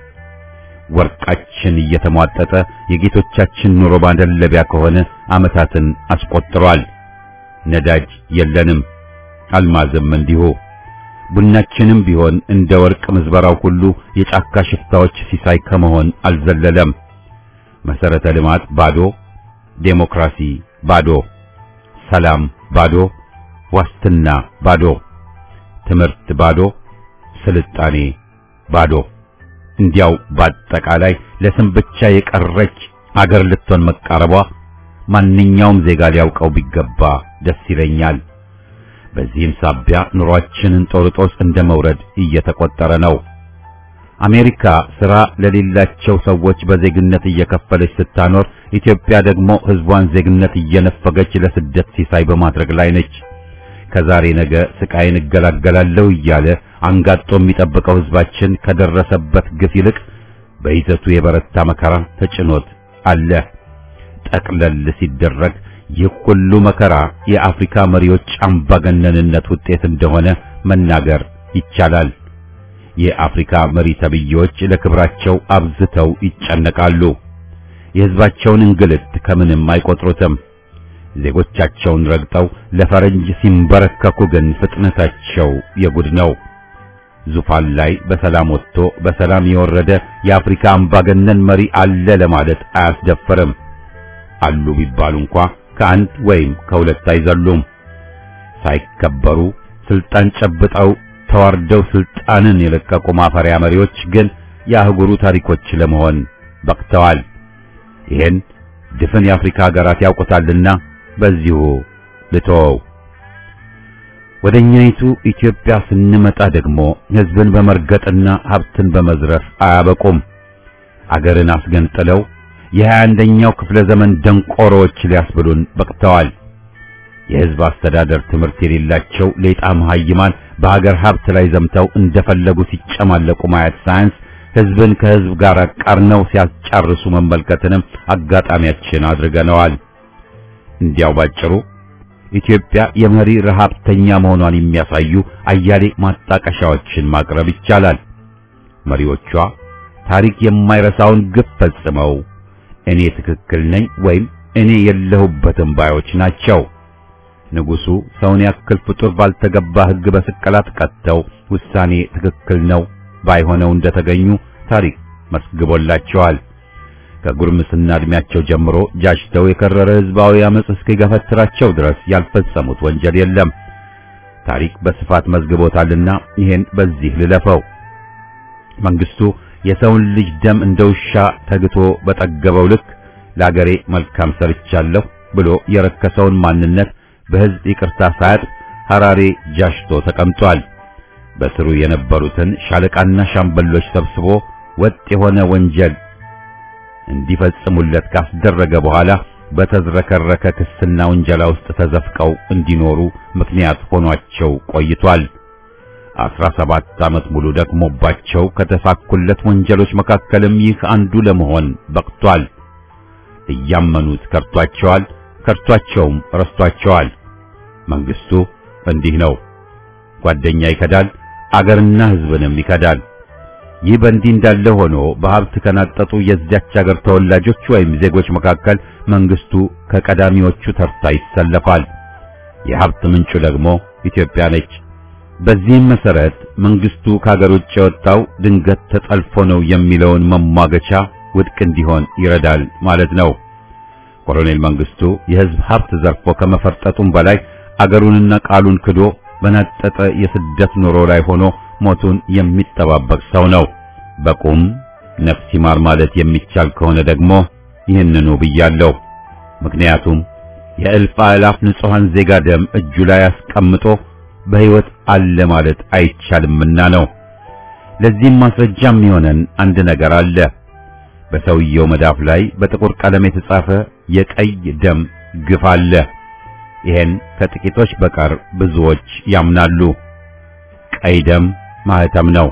ወርቃችን እየተሟጠጠ የጌቶቻችን ኑሮ ማደለቢያ ከሆነ ዓመታትን አስቆጥሯል። ነዳጅ የለንም፣ አልማዝም እንዲሁ። ቡናችንም ቢሆን እንደ ወርቅ ምዝበራው ሁሉ የጫካ ሽፍታዎች ሲሳይ ከመሆን አልዘለለም። መሰረተ ልማት ባዶ፣ ዴሞክራሲ ባዶ፣ ሰላም ባዶ፣ ዋስትና ባዶ፣ ትምህርት ባዶ፣ ስልጣኔ ባዶ። እንዲያው በአጠቃላይ ለስም ብቻ የቀረች አገር ልትሆን መቃረቧ ማንኛውም ዜጋ ሊያውቀው ቢገባ ደስ ይለኛል። በዚህም ሳቢያ ኑሯችንን ጦርጦስ እንደ መውረድ እየተቆጠረ ነው። አሜሪካ ሥራ ለሌላቸው ሰዎች በዜግነት እየከፈለች ስታኖር፣ ኢትዮጵያ ደግሞ ሕዝቧን ዜግነት እየነፈገች ለስደት ሲሳይ በማድረግ ላይ ነች። ከዛሬ ነገ ስቃይን እገላገላለሁ እያለ አንጋጦ የሚጠብቀው ሕዝባችን ከደረሰበት ግፍ ይልቅ በይዘቱ የበረታ መከራ ተጭኖት አለ። ጠቅለል ሲደረግ ይህ ሁሉ መከራ የአፍሪካ መሪዎች አምባገነንነት ውጤት እንደሆነ መናገር ይቻላል። የአፍሪካ መሪ ተብዬዎች ለክብራቸው አብዝተው ይጨነቃሉ። የሕዝባቸውን እንግልት ከምንም አይቆጥሩትም። ዜጎቻቸውን ረግጠው ለፈረንጅ ሲንበረከኩ ግን ፍጥነታቸው የጉድ ነው። ዙፋን ላይ በሰላም ወጥቶ በሰላም የወረደ የአፍሪካ አምባገነን መሪ አለ ለማለት አያስደፍርም። አሉ ቢባሉ እንኳ ከአንድ ወይም ከሁለት አይዘሉም። ሳይከበሩ ስልጣን ጨብጠው ተዋርደው ስልጣንን የለቀቁ ማፈሪያ መሪዎች ግን የአህጉሩ ታሪኮች ለመሆን በቅተዋል። ይህን ድፍን የአፍሪካ ሀገራት ያውቁታልና በዚሁ ልተወው። ወደኛይቱ ኢትዮጵያ ስንመጣ ደግሞ ሕዝብን በመርገጥና ሀብትን በመዝረፍ አያበቁም። አገርን አስገንጥለው የሀያ አንደኛው ክፍለ ዘመን ደንቆሮዎች ሊያስብሉን በቅተዋል። የሕዝብ አስተዳደር ትምህርት የሌላቸው ሌጣ መሃይማን በሀገር ሀብት ላይ ዘምተው እንደፈለጉ ሲጨማለቁ ማየት ሳያንስ ህዝብን ከህዝብ ጋር አቃርነው ሲያስጨርሱ መመልከትንም አጋጣሚያችን አድርገነዋል። እንዲያው ባጭሩ ኢትዮጵያ የመሪ ረሃብተኛ መሆኗን የሚያሳዩ አያሌ ማጣቀሻዎችን ማቅረብ ይቻላል። መሪዎቿ ታሪክ የማይረሳውን ግፍ ፈጽመው እኔ ትክክል ነኝ ወይም እኔ የለሁበትም ባዮች ናቸው። ንጉሱ ሰውን ያክል ፍጡር ባልተገባ ሕግ በስቅላት ቀጥተው ውሳኔ ትክክል ነው ባይሆነው እንደተገኙ ታሪክ መስግቦላቸዋል። ከጉርምስና እድሜያቸው ጀምሮ ጃጅተው የከረረ ህዝባዊ አመጽ እስኪገፈትራቸው ድረስ ያልፈጸሙት ወንጀል የለም። ታሪክ በስፋት መዝግቦታልና ይሄን በዚህ ልለፈው። መንግስቱ የሰውን ልጅ ደም እንደ ውሻ ተግቶ በጠገበው ልክ ለአገሬ መልካም ሰርቻለሁ ብሎ የረከሰውን ማንነት በህዝብ ይቅርታ ሳያጥ ሐራሬ ጃሽቶ ተቀምጧል። በስሩ የነበሩትን ሻለቃና ሻምበሎች ሰብስቦ ወጥ የሆነ ወንጀል እንዲፈጽሙለት ካስደረገ በኋላ በተዝረከረከ ክስና ወንጀላ ውስጥ ተዘፍቀው እንዲኖሩ ምክንያት ሆኗቸው ቆይቷል። አስራ ሰባት ዓመት ሙሉ ደክሞባቸው ከተሳኩለት ወንጀሎች መካከልም ይህ አንዱ ለመሆን በቅቷል። እያመኑት ከርቷቸዋል፣ ከርቷቸውም ረስቷቸዋል። መንግስቱ እንዲህ ነው። ጓደኛ ይከዳል፣ አገርና ህዝብንም ይከዳል። ይህ በእንዲህ እንዳለ ሆኖ በሀብት ከናጠጡ የዚያች አገር ተወላጆች ወይም ዜጎች መካከል መንግስቱ ከቀዳሚዎቹ ተርታ ይሰለፋል። የሀብት ምንጩ ደግሞ ኢትዮጵያ ነች። በዚህም መሰረት መንግስቱ ከሀገር ውጭ የወጣው ድንገት ተጠልፎ ነው የሚለውን መሟገቻ ውድቅ እንዲሆን ይረዳል ማለት ነው። ኮሎኔል መንግስቱ የህዝብ ሀብት ዘርፎ ከመፈርጠጡም በላይ አገሩንና ቃሉን ክዶ በናጠጠ የስደት ኑሮ ላይ ሆኖ ሞቱን የሚጠባበቅ ሰው ነው። በቁም ነፍስ ይማር ማለት የሚቻል ከሆነ ደግሞ ይህንኑ ብያለሁ። ምክንያቱም የእልፍ አእላፍ ንጹሐን ዜጋ ደም እጁ ላይ አስቀምጦ በሕይወት አለ ማለት አይቻልምና ነው። ለዚህም ማስረጃ የሚሆነን አንድ ነገር አለ። በሰውየው መዳፍ ላይ በጥቁር ቀለም የተጻፈ የቀይ ደም ግፍ አለ። ይሄን ከጥቂቶች በቀር ብዙዎች ያምናሉ። ቀይ ደም ማህተም ነው፣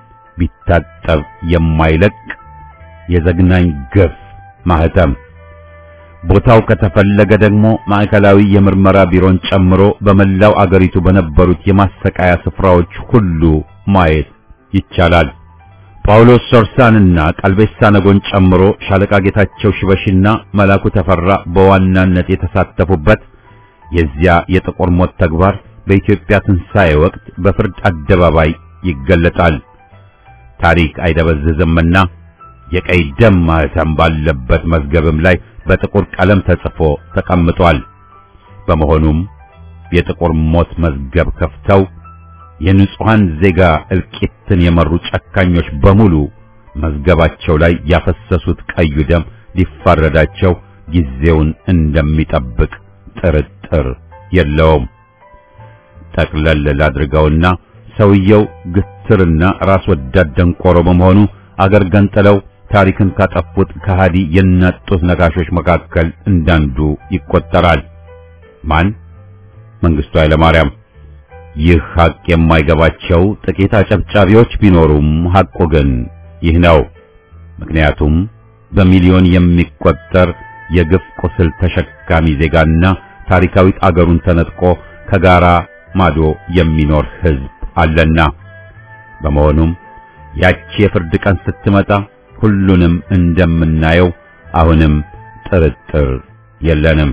ቢታጠብ የማይለቅ የዘግናኝ ግፍ ማህተም። ቦታው ከተፈለገ ደግሞ ማዕከላዊ የምርመራ ቢሮን ጨምሮ በመላው አገሪቱ በነበሩት የማሰቃያ ስፍራዎች ሁሉ ማየት ይቻላል። ጳውሎስ ሶርሳንና ቀልቤሳ ነጎን ጨምሮ ሻለቃ ጌታቸው ሽበሽና መላኩ ተፈራ በዋናነት የተሳተፉበት የዚያ የጥቁር ሞት ተግባር በኢትዮጵያ ትንሣኤ ወቅት በፍርድ አደባባይ ይገለጣል። ታሪክ አይደበዝዝምና የቀይ ደም ማህተም ባለበት መዝገብም ላይ በጥቁር ቀለም ተጽፎ ተቀምጧል። በመሆኑም የጥቁር ሞት መዝገብ ከፍተው የንጹሐን ዜጋ እልቂትን የመሩ ጨካኞች በሙሉ መዝገባቸው ላይ ያፈሰሱት ቀዩ ደም ሊፋረዳቸው ጊዜውን እንደሚጠብቅ ጥርጥር የለውም። ጠቅለል ላድርገውና ሰውየው ግትርና ራስ ወዳድ ደንቆሮ በመሆኑ አገር ገንጥለው ታሪክን ካጠፉት ከሃዲ የናጡት ነጋሾች መካከል እንዳንዱ ይቆጠራል። ማን? መንግስቱ ኃይለማርያም። ይህ ሐቅ የማይገባቸው ጥቂት አጨብጫቢዎች ቢኖሩም ሐቁ ግን ይህ ነው። ምክንያቱም በሚሊዮን የሚቆጠር የግፍ ቁስል ተሸካሚ ዜጋና ታሪካዊት አገሩን ተነጥቆ ከጋራ ማዶ የሚኖር ሕዝብ አለና። በመሆኑም ያቺ የፍርድ ቀን ስትመጣ ሁሉንም እንደምናየው አሁንም ጥርጥር የለንም።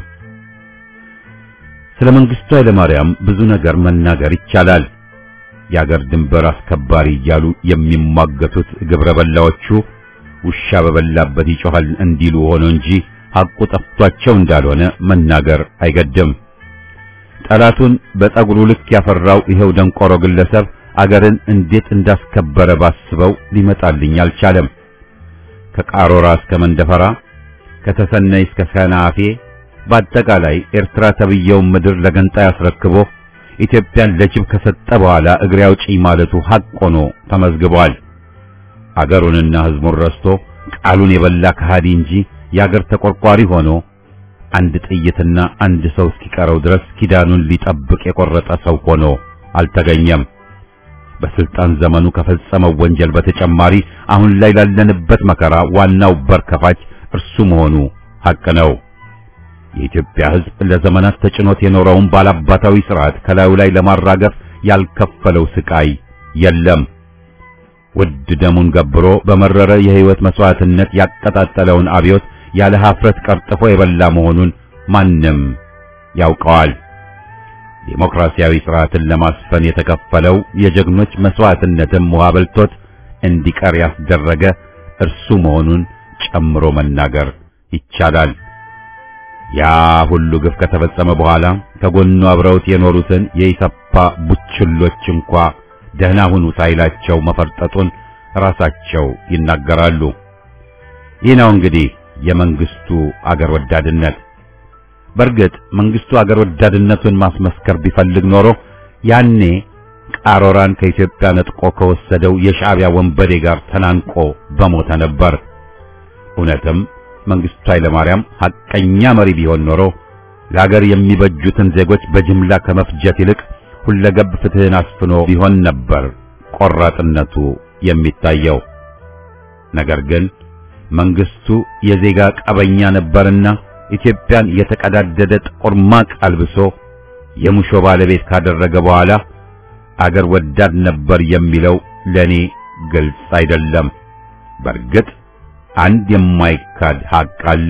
ስለ መንግስቱ ኃይለማርያም ብዙ ነገር መናገር ይቻላል። የአገር ድንበር አስከባሪ እያሉ የሚሟገቱት ግብረ በላዎቹ ውሻ በበላበት ይጮሃል እንዲሉ ሆኖ እንጂ ሐቁ ጠፍቷቸው እንዳልሆነ መናገር አይገድም። ጠላቱን በፀጉሩ ልክ ያፈራው ይኸው ደንቆሮ ግለሰብ አገርን እንዴት እንዳስከበረ ባስበው ሊመጣልኝ አልቻለም። ከቃሮራ እስከ መንደፈራ፣ ከተሰነይ እስከ ሰናፌ በአጠቃላይ ኤርትራ ተብየውን ምድር ለገንጣይ አስረክቦ ኢትዮጵያን ለጅብ ከሰጠ በኋላ እግሬ አውጪኝ ማለቱ ሐቅ ሆኖ ተመዝግቧል። አገሩንና ሕዝቡን ረስቶ ቃሉን የበላ ከሃዲ እንጂ የአገር ተቆርቋሪ ሆኖ አንድ ጥይትና አንድ ሰው እስኪቀረው ድረስ ኪዳኑን ሊጠብቅ የቆረጠ ሰው ሆኖ አልተገኘም። በስልጣን ዘመኑ ከፈጸመው ወንጀል በተጨማሪ አሁን ላይ ላለንበት መከራ ዋናው በር ከፋች እርሱ መሆኑ ሐቅ ነው። የኢትዮጵያ ሕዝብ ለዘመናት ተጭኖት የኖረውን ባላባታዊ ስርዓት ከላዩ ላይ ለማራገፍ ያልከፈለው ስቃይ የለም። ውድ ደሙን ገብሮ በመረረ የሕይወት መስዋዕትነት ያቀጣጠለውን አብዮት ያለ ኀፍረት ቀርጥፎ የበላ መሆኑን ማንም ያውቀዋል። ዴሞክራሲያዊ ስርዓትን ለማስፈን የተከፈለው የጀግኖች መስዋዕትነትም ውሃ በልቶት እንዲቀር ያስደረገ እርሱ መሆኑን ጨምሮ መናገር ይቻላል። ያ ሁሉ ግፍ ከተፈጸመ በኋላ ከጎኑ አብረውት የኖሩትን የኢሰፓ ቡችሎች እንኳ ደህና ሁኑ ሳይላቸው መፈርጠጡን ራሳቸው ይናገራሉ። ይህ ነው እንግዲህ የመንግስቱ አገር ወዳድነት። በእርግጥ መንግስቱ አገር ወዳድነቱን ማስመስከር ቢፈልግ ኖሮ ያኔ ቃሮራን ከኢትዮጵያ ነጥቆ ከወሰደው የሻዕቢያ ወንበዴ ጋር ተናንቆ በሞተ ነበር። እውነትም መንግስቱ ኃይለማርያም ሐቀኛ መሪ ቢሆን ኖሮ ለሀገር የሚበጁትን ዜጎች በጅምላ ከመፍጀት ይልቅ ሁለገብ ፍትህን አስፍኖ ቢሆን ነበር ቆራጥነቱ የሚታየው። ነገር ግን መንግስቱ የዜጋ ቀበኛ ነበርና ኢትዮጵያን የተቀዳደደ ጥቁር ማቅ አልብሶ የሙሾ ባለቤት ካደረገ በኋላ አገር ወዳድ ነበር የሚለው ለኔ ግልጽ አይደለም። በእርግጥ አንድ የማይካድ ሐቅ አለ።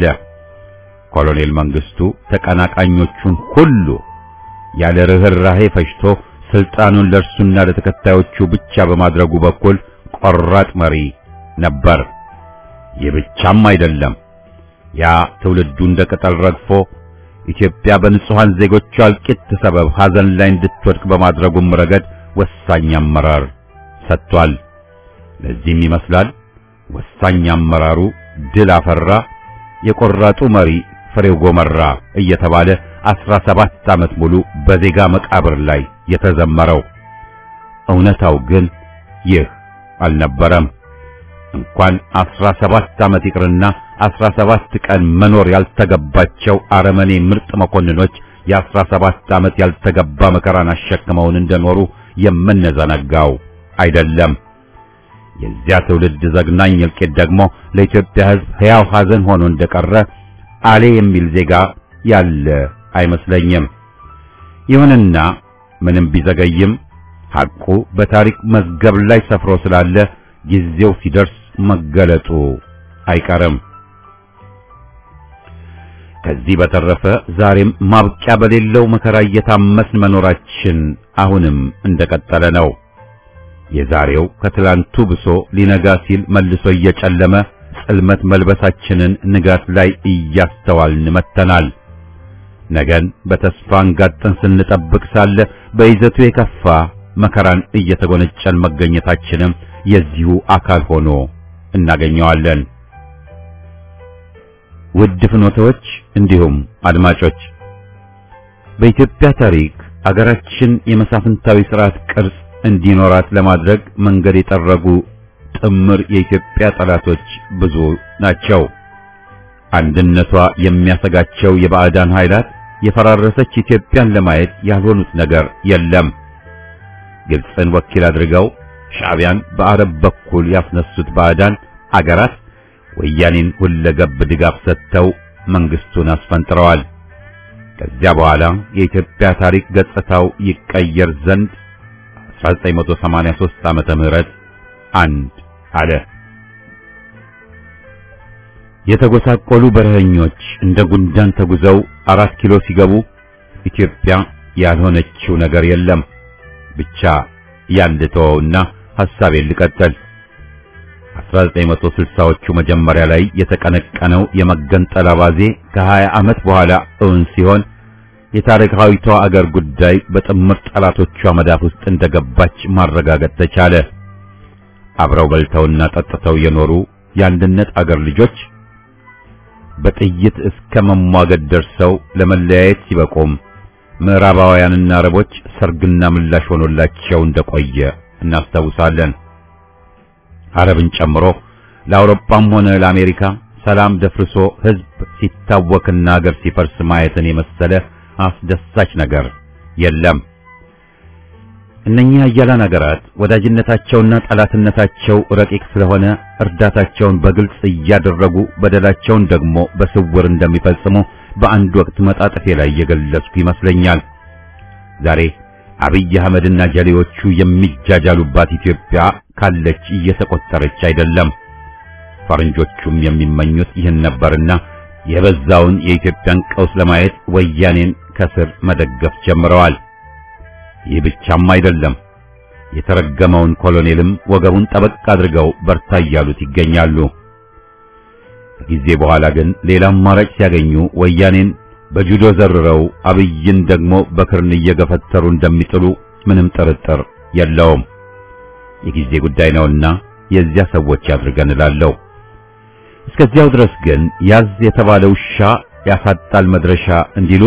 ኮሎኔል መንግስቱ ተቀናቃኞቹን ሁሉ ያለ ርህራሄ ፈጅቶ ስልጣኑን ለእርሱና ለተከታዮቹ ብቻ በማድረጉ በኩል ቆራጥ መሪ ነበር። ይህ ብቻም አይደለም። ያ ትውልዱ እንደ ቅጠል ረግፎ ኢትዮጵያ በንጹሃን ዜጎቿ እልቂት ሰበብ ሐዘን ላይ እንድትወድቅ በማድረጉም ረገድ ወሳኝ አመራር ሰጥቷል። ለዚህም ይመስላል ወሳኝ አመራሩ ድል አፈራ፣ የቆራጡ መሪ ፍሬው ጎመራ እየተባለ አስራ ሰባት ዓመት ሙሉ በዜጋ መቃብር ላይ የተዘመረው። እውነታው ግን ይህ አልነበረም። እንኳን አስራ ሰባት ዓመት ይቅርና አስራ ሰባት ቀን መኖር ያልተገባቸው አረመኔ ምርጥ መኮንኖች የአስራ ሰባት ዓመት ያልተገባ መከራን አሸክመውን እንደኖሩ የምንዘነጋው አይደለም። የዚያ ትውልድ ዘግናኝ እልቂት ደግሞ ለኢትዮጵያ ሕዝብ ሕያው ሐዘን ሆኖ እንደቀረ አሌ የሚል ዜጋ ያለ አይመስለኝም። ይሁንና ምንም ቢዘገይም ሐቁ በታሪክ መዝገብ ላይ ሰፍሮ ስላለ ጊዜው ሲደርስ መገለጡ አይቀርም። ከዚህ በተረፈ ዛሬም ማብቂያ በሌለው መከራ እየታመስን መኖራችን አሁንም እንደቀጠለ ነው። የዛሬው ከትላንቱ ብሶ ሊነጋ ሲል መልሶ እየጨለመ ጽልመት መልበሳችንን ንጋት ላይ እያስተዋልን መጥተናል። ነገን በተስፋ አንጋጠን ስንጠብቅ ሳለ በይዘቱ የከፋ መከራን እየተጎነጨን መገኘታችንም የዚሁ አካል ሆኖ እናገኘዋለን። ውድ ፍኖተዎች እንዲሁም አድማጮች በኢትዮጵያ ታሪክ አገራችን የመሳፍንታዊ ስርዓት ቅርጽ እንዲኖራት ለማድረግ መንገድ የጠረጉ ጥምር የኢትዮጵያ ጠላቶች ብዙ ናቸው። አንድነቷ የሚያሰጋቸው የባዕዳን ኃይላት የፈራረሰች ኢትዮጵያን ለማየት ያልሆኑት ነገር የለም። ግብፅን ወኪል አድርገው ሻዕቢያን በአረብ በኩል ያስነሱት ባዕዳን አገራት ወያኔን ሁለገብ ድጋፍ ሰጥተው መንግስቱን አስፈንጥረዋል። ከዚያ በኋላ የኢትዮጵያ ታሪክ ገጽታው ይቀየር ዘንድ 1983 ዓመተ ምህረት አንድ አለ። የተጎሳቆሉ በረኸኞች እንደ ጉንዳን ተጉዘው አራት ኪሎ ሲገቡ ኢትዮጵያ ያልሆነችው ነገር የለም። ብቻ ያንድ ተወውና ሐሳቤን ልቀጥል። 1960ዎቹ መጀመሪያ ላይ የተቀነቀነው የመገንጠል አባዜ ከ20 ዓመት በኋላ እውን ሲሆን የታሪካዊቷ አገር ጉዳይ በጥምር ጠላቶቿ መዳፍ ውስጥ እንደገባች ማረጋገጥ ተቻለ። አብረው በልተውና ጠጥተው የኖሩ የአንድነት አገር ልጆች በጥይት እስከ መሟገድ ደርሰው ለመለያየት ሲበቁም ምዕራባውያንና አረቦች ሰርግና ምላሽ ሆኖላቸው እንደቆየ እናስታውሳለን። አረብን ጨምሮ ለአውሮፓም ሆነ ለአሜሪካ ሰላም ደፍርሶ ሕዝብ ሲታወክና አገር ሲፈርስ ማየትን የመሰለ አስደሳች ነገር የለም። እነኚህ ኃያላን ሀገራት ወዳጅነታቸውና ጠላትነታቸው ረቂቅ ስለሆነ እርዳታቸውን በግልጽ እያደረጉ በደላቸውን ደግሞ በስውር እንደሚፈጽሙ በአንድ ወቅት መጣጥፌ ላይ የገለጽኩ ይመስለኛል። ዛሬ አብይ አህመድና ጀሌዎቹ የሚጃጃሉባት ኢትዮጵያ ካለች እየተቆጠረች አይደለም። ፈረንጆቹም የሚመኙት ይህን ነበርና የበዛውን የኢትዮጵያን ቀውስ ለማየት ወያኔን ከስር መደገፍ ጀምረዋል። ይህ ብቻም አይደለም። የተረገመውን ኮሎኔልም ወገቡን ጠበቅ አድርገው በርታ እያሉት ይገኛሉ። ከጊዜ በኋላ ግን ሌላ አማራጭ ሲያገኙ ወያኔን በጁዶ ዘርረው አብይን ደግሞ በክርን እየገፈተሩ እንደሚጥሉ ምንም ጥርጥር የለውም። የጊዜ ጉዳይ ነውና የዚያ ሰዎች ያድርገን እላለሁ። እስከዚያው ድረስ ግን ያዝ የተባለ ውሻ ያሳጣል መድረሻ እንዲሉ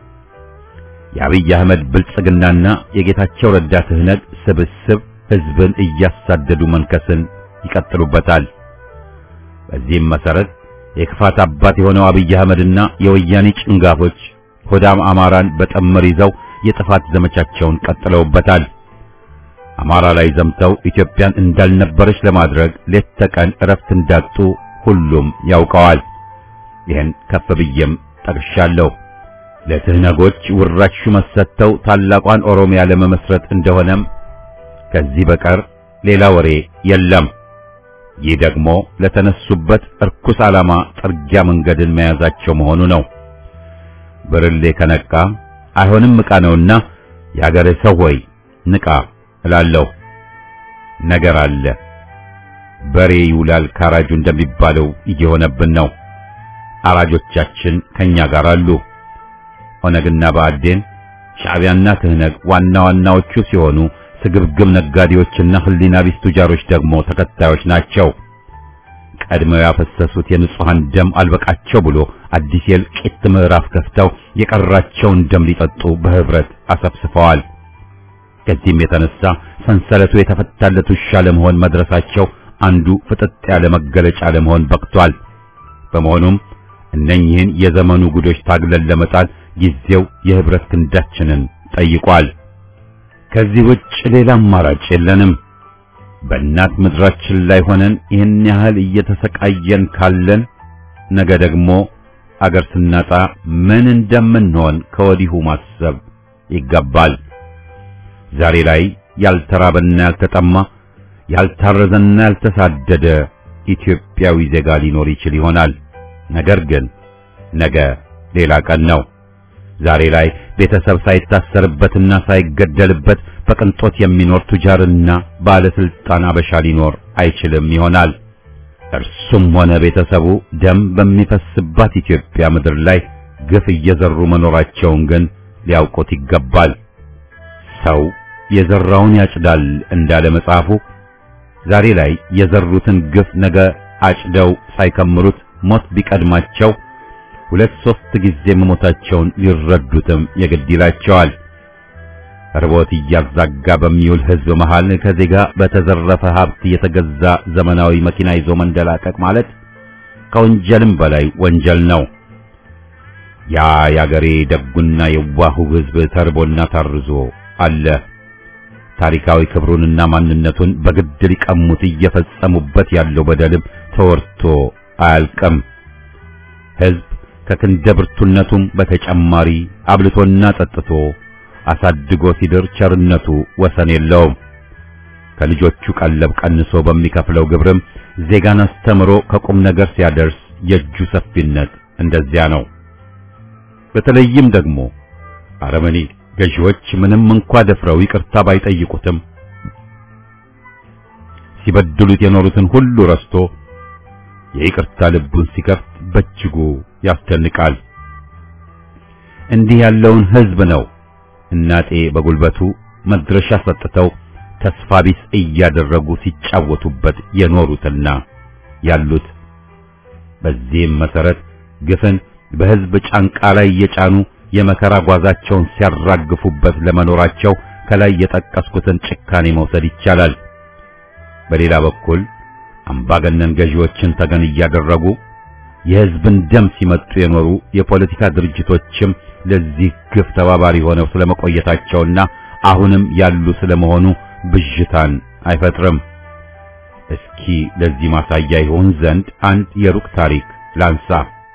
የአብይ አህመድ ብልጽግናና የጌታቸው ረዳ ትህነግ ስብስብ ህዝብን እያሳደዱ መንከስን ይቀጥሉበታል። በዚህም መሰረት የክፋት አባት የሆነው አብይ አህመድና የወያኔ ጭንጋፎች ሆዳም አማራን በጥምር ይዘው የጥፋት ዘመቻቸውን ቀጥለውበታል። አማራ ላይ ዘምተው ኢትዮጵያን እንዳልነበረች ለማድረግ ሌት ተቀን እረፍት እንዳጡ ሁሉም ያውቀዋል። ይህን ከፍ ብዬም ጠቅሻለሁ። ለትህነጎች ውራሽ ሹመት ሰጥተው ታላቋን ኦሮሚያ ለመመስረት እንደሆነም ከዚህ በቀር ሌላ ወሬ የለም። ይህ ደግሞ ለተነሱበት እርኩስ ዓላማ ጥርጊያ መንገድን መያዛቸው መሆኑ ነው። ብርሌ ከነቃ አይሆንም ዕቃ ነውና የአገሬ ሰው ሆይ ንቃ እላለሁ። ነገር አለ። በሬ ይውላል ካራጁ እንደሚባለው እየሆነብን ነው። አራጆቻችን ከኛ ጋር አሉ። ኦነግና ብአዴን ሻዕቢያና ትህነግ ዋና ዋናዎቹ ሲሆኑ ስግብግብ ነጋዴዎችና ህሊና ቢስ ቱጃሮች ደግሞ ተከታዮች ናቸው። ቀድመው ያፈሰሱት የንጹሃን ደም አልበቃቸው ብሎ አዲስ የእልቂት ምዕራፍ ከፍተው የቀራቸውን ደም ሊጠጡ በህብረት አሰብስፈዋል። ከዚህም የተነሳ ሰንሰለቱ የተፈታለት ውሻ ለመሆን መድረሳቸው አንዱ ፍጥጥ ያለ መገለጫ ለመሆን በቅቷል። በመሆኑም እነኚህን የዘመኑ ጉዶች ታግለን ለመጣል ጊዜው የህብረት ክንዳችንን ጠይቋል። ከዚህ ውጭ ሌላ አማራጭ የለንም። በእናት ምድራችን ላይ ሆነን ይህን ያህል እየተሰቃየን ካለን ነገ ደግሞ አገር ስናጣ ምን እንደምንሆን ከወዲሁ ማሰብ ይገባል። ዛሬ ላይ ያልተራበና ያልተጠማ ያልታረዘና ያልተሳደደ ኢትዮጵያዊ ዜጋ ሊኖር ይችል ይሆናል። ነገር ግን ነገ ሌላ ቀን ነው። ዛሬ ላይ ቤተሰብ ሳይታሰርበትና ሳይገደልበት በቅንጦት የሚኖር ቱጃርና ባለስልጣን አበሻ ሊኖር አይችልም ይሆናል። እርሱም ሆነ ቤተሰቡ ደም በሚፈስባት ኢትዮጵያ ምድር ላይ ግፍ እየዘሩ መኖራቸውን ግን ሊያውቁት ይገባል። ሰው የዘራውን ያጭዳል እንዳለ መጽሐፉ ዛሬ ላይ የዘሩትን ግፍ ነገ አጭደው ሳይከምሩት ሞት ቢቀድማቸው ሁለት ሶስት ጊዜ መሞታቸውን ሊረዱትም የግድ ይላቸዋል። ርቦት እያዛጋ በሚውል ሕዝብ መሃል ከዜጋ በተዘረፈ ሀብት የተገዛ ዘመናዊ መኪና ይዞ መንደላቀቅ ማለት ከወንጀልም በላይ ወንጀል ነው። ያ ያገሬ ደጉና የዋሁ ሕዝብ ተርቦና ታርዞ አለ። ታሪካዊ ክብሩንና ማንነቱን በግድ ሊቀሙት እየፈጸሙበት ያለው በደልም ተወርቶ አያልቅም። ሕዝብ ከክንደ ብርቱነቱም በተጨማሪ አብልቶና ጠጥቶ አሳድጎ ሲድር ቸርነቱ ወሰን የለውም። ከልጆቹ ቀለብ ቀንሶ በሚከፍለው ግብርም ዜጋን አስተምሮ ከቁም ነገር ሲያደርስ የእጁ ሰፊነት እንደዚያ ነው። በተለይም ደግሞ አረመኔ ገዢዎች ምንም እንኳ ደፍረው ይቅርታ ባይጠይቁትም ሲበድሉት የኖሩትን ሁሉ ረስቶ የይቅርታ ልቡን ሲከፍት በእጅጉ ያስደንቃል። እንዲህ ያለውን ሕዝብ ነው እናጤ በጉልበቱ መድረሻ ሰጥተው ተስፋ ቢስ እያደረጉ ሲጫወቱበት የኖሩትና ያሉት። በዚህም መሰረት ግፍን በሕዝብ ጫንቃ ላይ እየጫኑ የመከራ ጓዛቸውን ሲያራግፉበት ለመኖራቸው ከላይ የጠቀስኩትን ጭካኔ መውሰድ ይቻላል። በሌላ በኩል አምባገነን ገዢዎችን ተገን እያደረጉ የሕዝብን ደም ሲመጡ የኖሩ የፖለቲካ ድርጅቶችም ለዚህ ግፍ ተባባሪ ሆነው ስለመቆየታቸውና አሁንም ያሉ ስለመሆኑ ብዥታን አይፈጥርም። እስኪ ለዚህ ማሳያ ይሆን ዘንድ አንድ የሩቅ ታሪክ ላንሳ።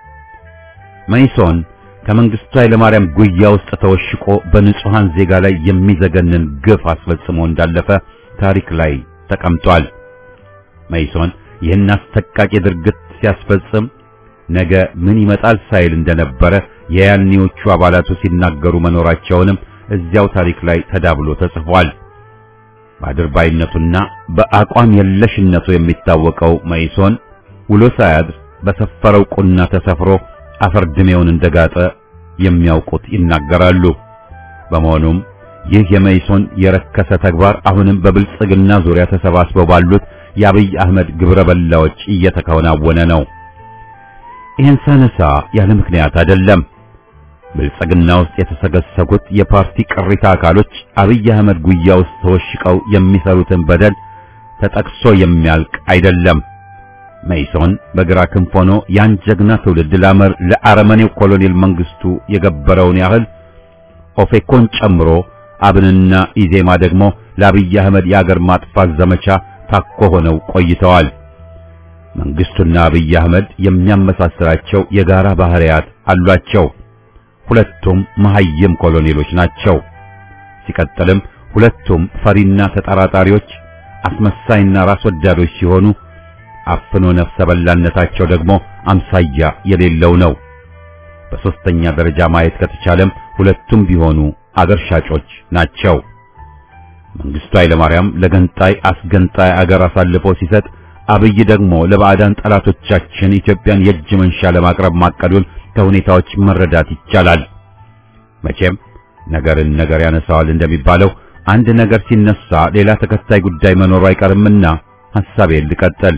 መይሶን ከመንግስቱ ኃይለማርያም ጉያ ውስጥ ተወሽቆ በንጹሃን ዜጋ ላይ የሚዘገንን ግፍ አስፈጽሞ እንዳለፈ ታሪክ ላይ ተቀምጧል። መይሶን ይህን አስተቃቂ ድርጊት ሲያስፈጽም ነገ ምን ይመጣል ሳይል እንደነበረ የያኔዎቹ አባላቱ ሲናገሩ መኖራቸውንም እዚያው ታሪክ ላይ ተዳብሎ ተጽፏል። በአድርባይነቱና በአቋም የለሽነቱ የሚታወቀው መይሶን ውሎ ሳያድር በሰፈረው ቁና ተሰፍሮ አፈር ድሜውን እንደጋጠ የሚያውቁት ይናገራሉ። በመሆኑም ይህ የመይሶን የረከሰ ተግባር አሁንም በብልጽግና ዙሪያ ተሰባስበው ባሉት የአብይ አህመድ ግብረ በላዎች እየተከናወነ ነው። ይህን ሳነሳ ያለ ምክንያት አይደለም። ብልጽግና ውስጥ የተሰገሰጉት የፓርቲ ቅሪታ አካሎች አብይ አህመድ ጉያ ውስጥ ተወሽቀው የሚሰሩትን በደል ተጠቅሶ የሚያልቅ አይደለም። መይሶን በግራ ክንፍ ሆኖ ያን ጀግና ትውልድ ላመር ለአረመኔው ኮሎኔል መንግስቱ የገበረውን ያህል ኦፌኮን ጨምሮ አብንና ኢዜማ ደግሞ ለአብይ አህመድ የአገር ማጥፋት ዘመቻ ታኮ ሆነው ቆይተዋል። መንግስቱና አብይ አህመድ የሚያመሳስላቸው የጋራ ባህሪያት አሏቸው። ሁለቱም መሐይም ኮሎኔሎች ናቸው። ሲቀጥልም ሁለቱም ፈሪና ተጠራጣሪዎች፣ አስመሳይና ራስ ወዳዶች ሲሆኑ አፍኖ ነፍሰ በላነታቸው ደግሞ አምሳያ የሌለው ነው። በሶስተኛ ደረጃ ማየት ከተቻለም ሁለቱም ቢሆኑ አገር ሻጮች ናቸው። መንግስቱ ኃይለማርያም ለገንጣይ አስገንጣይ አገር አሳልፎ ሲሰጥ፣ አብይ ደግሞ ለባዕዳን ጠላቶቻችን ኢትዮጵያን የእጅ መንሻ ለማቅረብ ማቀዱን ከሁኔታዎች መረዳት ይቻላል። መቼም ነገርን ነገር ያነሳዋል እንደሚባለው አንድ ነገር ሲነሳ ሌላ ተከታይ ጉዳይ መኖሩ አይቀርምና ሐሳቤን ልቀጥል።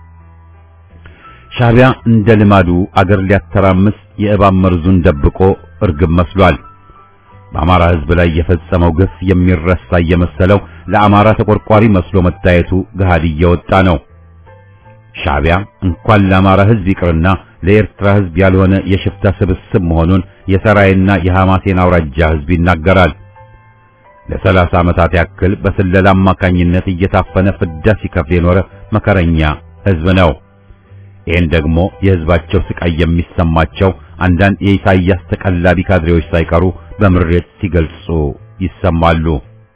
ሻዕቢያ እንደ ልማዱ አገር ሊያተራምስ የእባብ መርዙን ደብቆ እርግብ መስሏል። በአማራ ሕዝብ ላይ የፈጸመው ግፍ የሚረሳ እየመሰለው ለአማራ ተቆርቋሪ መስሎ መታየቱ ገሃድ እየወጣ ነው። ሻዕቢያ እንኳን ለአማራ ሕዝብ ይቅርና ለኤርትራ ሕዝብ ያልሆነ የሽፍታ ስብስብ መሆኑን የሰራይና የሐማሴን አውራጃ ሕዝብ ይናገራል። ለሰላሳ ዓመታት ያክል በስለላ አማካኝነት እየታፈነ ፍዳ ሲከፍል የኖረ መከረኛ ሕዝብ ነው። ይህን ደግሞ የሕዝባቸው ስቃይ የሚሰማቸው አንዳንድ የኢሳይያስ ተቀላቢ ካድሬዎች ሳይቀሩ በምሬት ሲገልጹ ይሰማሉ።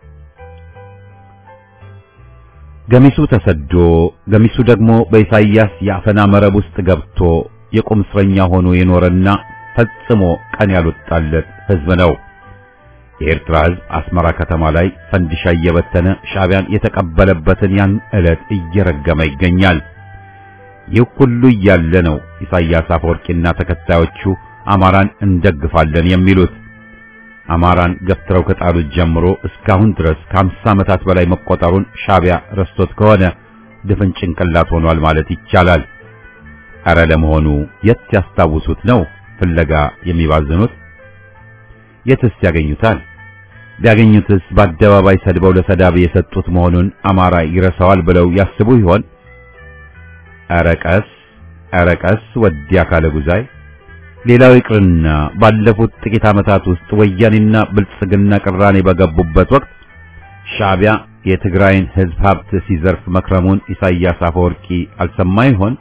ገሚሱ ተሰዶ ገሚሱ ደግሞ በኢሳይያስ የአፈና መረብ ውስጥ ገብቶ የቁም እስረኛ ሆኖ የኖረና ፈጽሞ ቀን ያልወጣለት ሕዝብ ነው። የኤርትራ ሕዝብ አስመራ ከተማ ላይ ፈንዲሻ እየበተነ ሻዕቢያን የተቀበለበትን ያን ዕለት እየረገመ ይገኛል። ይህ ሁሉ እያለ ነው ኢሳይያስ አፈወርቂና ተከታዮቹ አማራን እንደግፋለን የሚሉት። አማራን ገፍትረው ከጣሉት ጀምሮ እስካሁን ድረስ ከአምሳ ዓመታት በላይ መቆጠሩን ሻዕቢያ ረስቶት ከሆነ ድፍን ጭንቅላት ሆኗል ማለት ይቻላል። ኧረ ለመሆኑ የት ያስታውሱት ነው ፍለጋ የሚባዝኑት? የትስ ያገኙታል? ቢያገኙትስ በአደባባይ ሰድበው ለሰዳቢ የሰጡት መሆኑን አማራ ይረሳዋል ብለው ያስቡ ይሆን? ኧረ ቀስ ኧረ ቀስ ወዲያ ካለ ጉዛይ ሌላው ይቅርና ባለፉት ጥቂት ዓመታት ውስጥ ወያኔና ብልጽግና ቅራኔ በገቡበት ወቅት ሻዕቢያ የትግራይን ሕዝብ ሀብት ሲዘርፍ መክረሙን ኢሳይያስ አፈወርቂ አልሰማ ይሆን?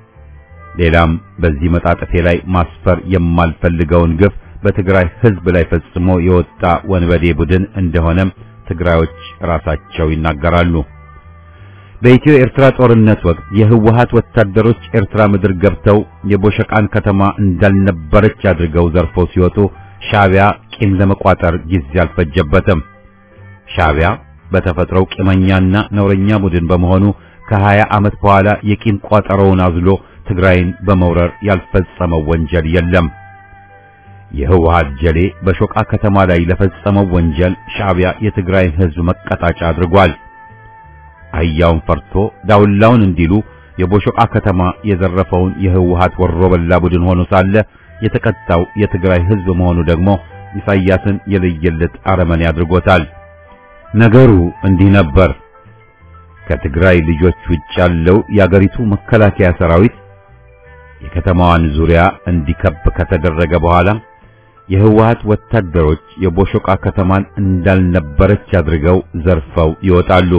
ሌላም በዚህ መጣጥፌ ላይ ማስፈር የማልፈልገውን ግፍ በትግራይ ሕዝብ ላይ ፈጽሞ የወጣ ወንበዴ ቡድን እንደሆነም ትግራዮች ራሳቸው ይናገራሉ። በኢትዮ ኤርትራ ጦርነት ወቅት የህወሓት ወታደሮች ኤርትራ ምድር ገብተው የቦሸቃን ከተማ እንዳልነበረች አድርገው ዘርፈው ሲወጡ ሻዕቢያ ቂም ለመቋጠር ጊዜ አልፈጀበትም። ሻዕቢያ በተፈጥሮው ቂመኛና ነውረኛ ቡድን በመሆኑ ከሀያ ዓመት በኋላ የቂም ቋጠሮውን አዝሎ ትግራይን በመውረር ያልፈጸመው ወንጀል የለም። የህወሓት ጀሌ በሾቃ ከተማ ላይ ለፈጸመው ወንጀል ሻዕቢያ የትግራይን ህዝብ መቀጣጫ አድርጓል። አህያውን ፈርቶ ዳውላውን እንዲሉ የቦሾቃ ከተማ የዘረፈውን የህወሓት ወሮ በላ ቡድን ሆኖ ሳለ የተቀጣው የትግራይ ህዝብ መሆኑ ደግሞ ኢሳይያስን የለየለት አረመኔ አድርጎታል። ነገሩ እንዲህ ነበር። ከትግራይ ልጆች ውጭ ያለው የአገሪቱ መከላከያ ሰራዊት የከተማዋን ዙሪያ እንዲከብ ከተደረገ በኋላ የህወሓት ወታደሮች የቦሾቃ ከተማን እንዳልነበረች አድርገው ዘርፈው ይወጣሉ።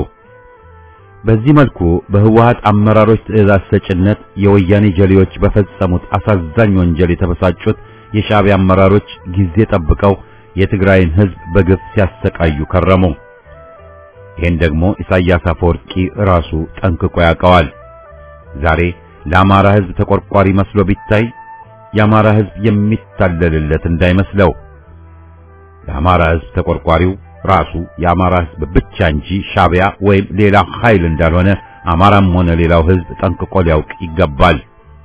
በዚህ መልኩ በህወሓት አመራሮች ትዕዛዝ ሰጭነት የወያኔ ጀሌዎች በፈጸሙት አሳዛኝ ወንጀል የተበሳጩት የሻዕቢያ አመራሮች ጊዜ ጠብቀው የትግራይን ህዝብ በግፍ ሲያሰቃዩ ከረሙ። ይህን ደግሞ ኢሳያስ አፈወርቂ ራሱ ጠንቅቆ ያውቀዋል። ዛሬ ለአማራ ህዝብ ተቆርቋሪ መስሎ ቢታይ የአማራ ህዝብ የሚታለልለት እንዳይመስለው። ለአማራ ህዝብ ተቆርቋሪው ራሱ የአማራ ህዝብ ብቻ እንጂ ሻዕቢያ ወይም ሌላ ኃይል እንዳልሆነ አማራም ሆነ ሌላው ህዝብ ጠንቅቆ ሊያውቅ ይገባል።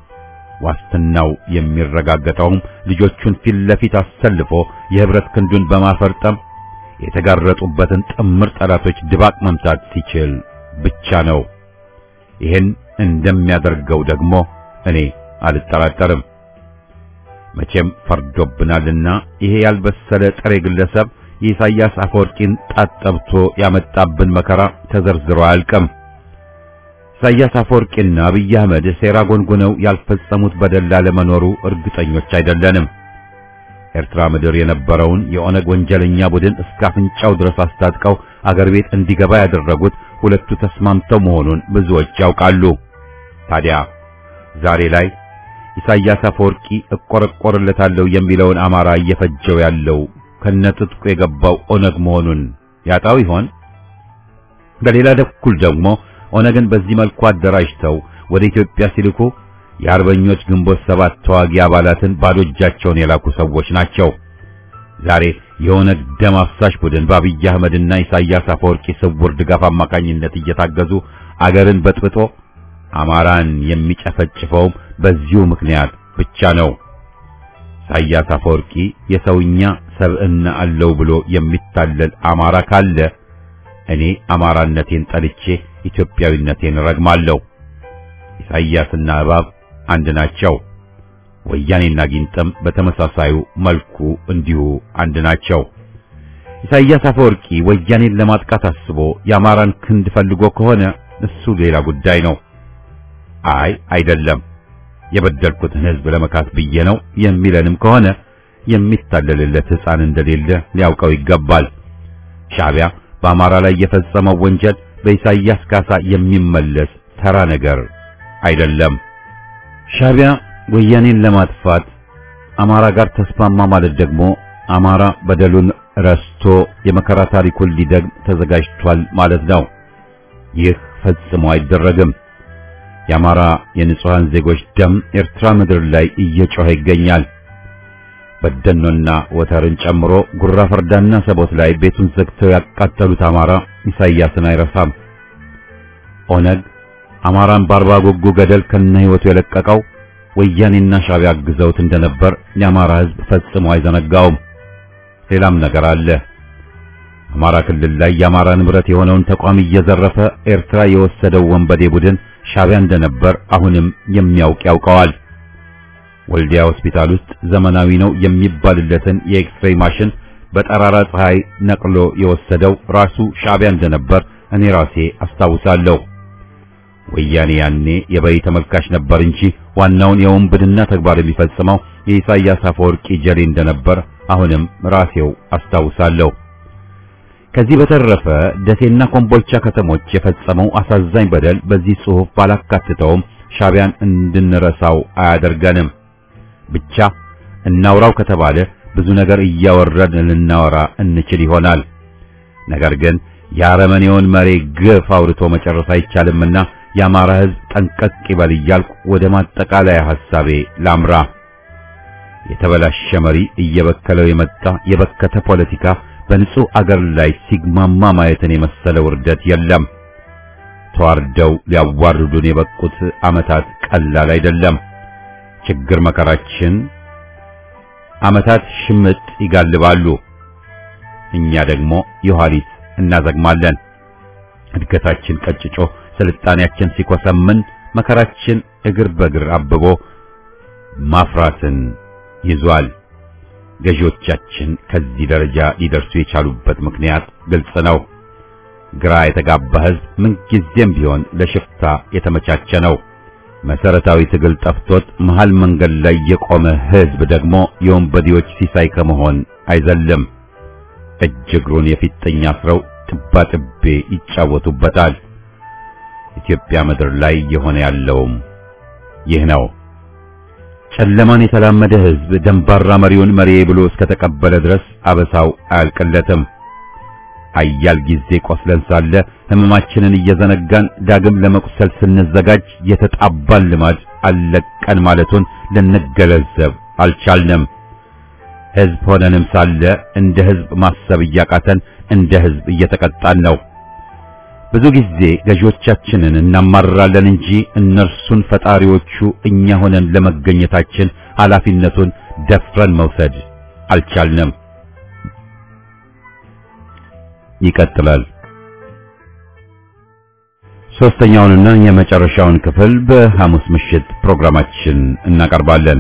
ዋስትናው የሚረጋገጠውም ልጆቹን ፊት ለፊት አሰልፎ የህብረት ክንዱን በማፈርጠም የተጋረጡበትን ጥምር ጠላቶች ድባቅ መምታት ሲችል ብቻ ነው። ይህን እንደሚያደርገው ደግሞ እኔ አልጠራጠርም። መቼም ፈርዶብናልና ይሄ ያልበሰለ ጥሬ ግለሰብ የኢሳያስ አፈወርቂን ጣት ጠብቶ ያመጣብን መከራ ተዘርዝሮ አያልቅም። ኢሳያስ አፈወርቂና አብይ አህመድ ሴራ ጎንጉነው ያልፈጸሙት በደል ላለመኖሩ እርግጠኞች አይደለንም። ኤርትራ ምድር የነበረውን የኦነግ ወንጀለኛ ቡድን እስከ አፍንጫው ድረስ አስታጥቀው አገር ቤት እንዲገባ ያደረጉት ሁለቱ ተስማምተው መሆኑን ብዙዎች ያውቃሉ። ታዲያ ዛሬ ላይ ኢሳያስ አፈወርቂ እቆረቆርለታለሁ የሚለውን አማራ እየፈጀው ያለው ከነጥጥቁ የገባው ኦነግ መሆኑን ያጣው ይሆን? በሌላ በኩል ደግሞ ኦነግን በዚህ መልኩ አደራጅተው ወደ ኢትዮጵያ ሲልኩ የአርበኞች ግንቦት ሰባት ተዋጊ አባላትን ባዶ እጃቸውን የላኩ ሰዎች ናቸው። ዛሬ የኦነግ ደም አፍሳሽ ቡድን በአብይ አህመድና ኢሳያስ አፈወርቂ ስውር ድጋፍ አማካኝነት እየታገዙ አገርን በጥብጦ አማራን የሚጨፈጭፈውም በዚሁ ምክንያት ብቻ ነው። ኢሳያስ አፈወርቂ የሰውኛ ሰብዕና አለው ብሎ የሚታለል አማራ ካለ እኔ አማራነቴን ጠልቼ ኢትዮጵያዊነቴን ረግማለሁ። ኢሳያስና እባብ አንድ ናቸው። ወያኔና ጊንጥም በተመሳሳዩ መልኩ እንዲሁ አንድ ናቸው። ኢሳያስ አፈወርቂ ወያኔን ለማጥቃት አስቦ የአማራን ክንድ ፈልጎ ከሆነ እሱ ሌላ ጉዳይ ነው። አይ አይደለም የበደልኩትን ሕዝብ ለመካት ብዬ ነው የሚለንም ከሆነ የሚታለልለት ሕፃን እንደሌለ ሊያውቀው ይገባል። ሻዕቢያ በአማራ ላይ የፈጸመው ወንጀል በኢሳያስ ካሳ የሚመለስ ተራ ነገር አይደለም። ሻዕቢያ ወያኔን ለማጥፋት አማራ ጋር ተስማማ ማለት ደግሞ አማራ በደሉን ረስቶ የመከራ ታሪኩን ሊደግም ተዘጋጅቷል ማለት ነው። ይህ ፈጽሞ አይደረግም። የአማራ የንጹሃን ዜጎች ደም ኤርትራ ምድር ላይ እየጮኸ ይገኛል። በደኖና ወተርን ጨምሮ ጉራ ፈርዳና ሰቦት ላይ ቤቱን ዘግተው ያቃጠሉት አማራ ኢሳያስን አይረሳም። ኦነግ አማራን በአርባ ጉጉ ገደል ከነ ሕይወቱ የለቀቀው ወያኔና ሻዕቢያ አግዘውት እንደነበር የአማራ ሕዝብ ፈጽሞ አይዘነጋውም። ሌላም ነገር አለ። አማራ ክልል ላይ የአማራ ንብረት የሆነውን ተቋም እየዘረፈ ኤርትራ የወሰደው ወንበዴ ቡድን ሻዕቢያ እንደነበር አሁንም የሚያውቅ ያውቀዋል። ወልዲያ ሆስፒታል ውስጥ ዘመናዊ ነው የሚባልለትን የኤክስሬይ ማሽን በጠራራ ፀሐይ ነቅሎ የወሰደው ራሱ ሻዕቢያ እንደነበር እኔ ራሴ አስታውሳለሁ። ወያኔ ያኔ የበይ ተመልካች ነበር እንጂ ዋናውን የውንብድና ተግባር የሚፈጽመው የኢሳያስ አፈወርቂ ጀሌ እንደነበር አሁንም ራሴው አስታውሳለሁ። ከዚህ በተረፈ ደሴና ኮምቦልቻ ከተሞች የፈጸመው አሳዛኝ በደል በዚህ ጽሑፍ ባላካትተውም ሻዕቢያን እንድንረሳው አያደርገንም። ብቻ እናውራው ከተባለ ብዙ ነገር እያወረን ልናወራ እንችል ይሆናል። ነገር ግን የአረመኔውን መሪ ግፍ አውርቶ መጨረስ አይቻልምና የአማራ ሕዝብ ጠንቀቅ ይበል እያልኩ ወደ ማጠቃለያ ሐሳቤ ላምራ። የተበላሸ መሪ እየበከለው የመጣ የበከተ ፖለቲካ በንጹህ አገር ላይ ሲግማማ ማየትን የመሰለ ውርደት የለም። ተዋርደው ሊያዋርዱን የበቁት ዓመታት ቀላል አይደለም። ችግር መከራችን ዓመታት ሽምጥ ይጋልባሉ። እኛ ደግሞ የኋሊት እናዘግማለን። እድገታችን ቀጭጮ ስልጣኔያችን ሲኮሰምን መከራችን እግር በእግር አብቦ ማፍራትን ይዟል። ገዢዎቻችን ከዚህ ደረጃ ሊደርሱ የቻሉበት ምክንያት ግልጽ ነው። ግራ የተጋባ ሕዝብ ምንጊዜም ቢሆን ለሽፍታ የተመቻቸ ነው። መሰረታዊ ትግል ጠፍቶት መሃል መንገድ ላይ የቆመ ህዝብ ደግሞ የወንበዴዎች ሲሳይ ከመሆን አይዘልም። እጅ እግሩን የፊጥኝ አስረው ጥባጥቤ ይጫወቱበታል። ኢትዮጵያ ምድር ላይ የሆነ ያለውም ይህ ነው። ጨለማን የተላመደ ህዝብ ደንባራ መሪውን መሪ ብሎ እስከተቀበለ ድረስ አበሳው አያልቅለትም። አያል ጊዜ ቆስለን ሳለ ህመማችንን እየዘነጋን ዳግም ለመቁሰል ስንዘጋጅ የተጣባን ልማድ አለቀን ማለቱን ልንገለዘብ አልቻልንም። ህዝብ ሆነንም ሳለ እንደ ህዝብ ማሰብ እያቃተን እንደ ህዝብ እየተቀጣን ነው። ብዙ ጊዜ ገዢዎቻችንን እናማርራለን እንጂ እነርሱን ፈጣሪዎቹ እኛ ሆነን ለመገኘታችን ኃላፊነቱን ደፍረን መውሰድ አልቻልንም። ይቀጥላል። ሶስተኛውንና የመጨረሻውን ክፍል በሐሙስ ምሽት ፕሮግራማችን እናቀርባለን።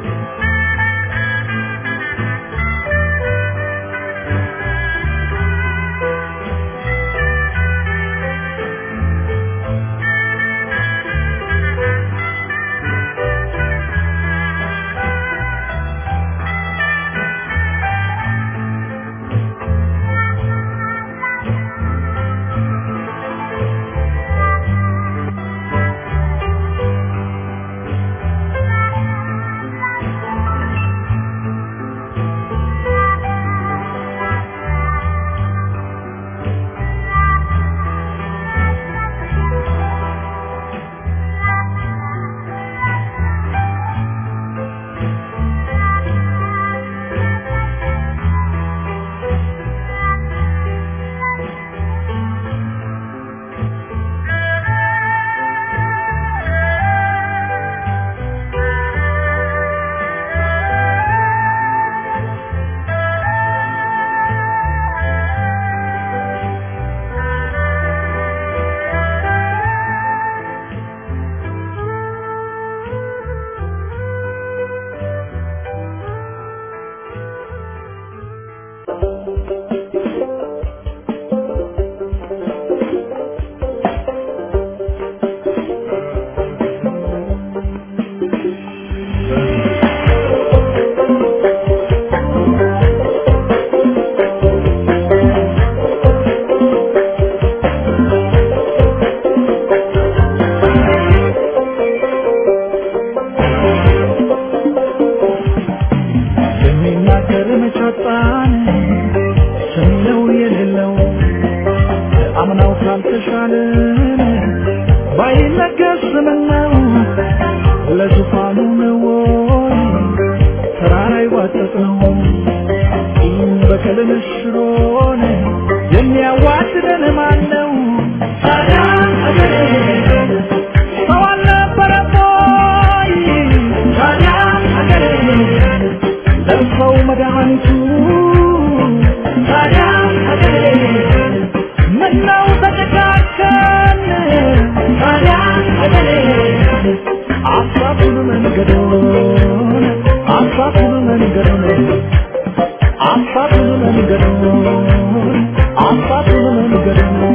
የሚናገር መቻጣን ሰሚነው የሌለው አምናው ካልተሻለን ባይነገር ስምነው ለዙፋኑ ነው ወይ ተራራ ይዋጠጥ ነው ይህም በቀልን ሽሮን የሚያዋድደን ማን ነው? ታዲያ አገሬ ሰው አልነበረም ወይ? ታዲያ አገሬ ለሰው መድኃኒቱ ታዲያ ሀገሬ ምነው ተጨካከን ታዲያ ሀገሬ አሳቱን መንገዶን አሳቱን መንገዶን አሳቱን መንገዶን አሳቱን መንገዶን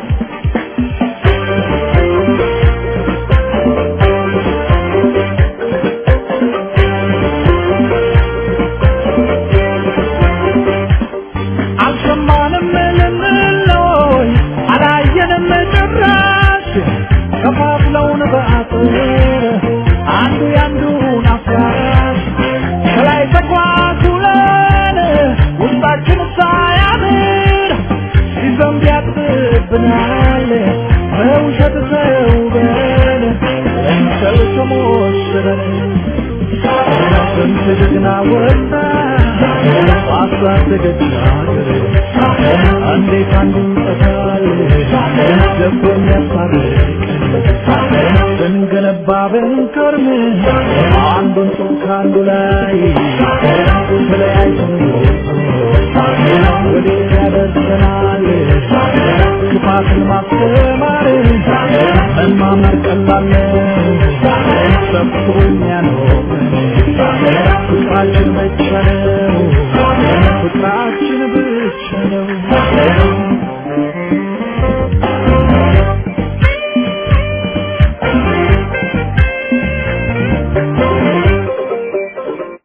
አልሰማንም ልንለይ አላየንም ጭራሽ ከፋፍለውን በአጥር አንዱ ያንዱን አፍራሽ ከላይ ተኳኩለን ውስጣችን ሳያምር ሲዘንብ ያጥብብናል በውሸት ተውበን እንሰል ተሞሽረን ስንት ጀግና ወጣ ባሳደገች ሀገር እንዴት አንዱ ይጠፋል ደቦ የሚያስታርቀን ስንገነባ ብንከርም አንዱን ጡብ ከአንዱ ላይ ተለያይተን ወዴት ያደርሰናል ክፋትን ማስተማር መማመር ቀላል ነው ሰብስቦ የሚያኖረን ፍቅራችን ብቻ ነው ፍቅራችን ብቻ ነው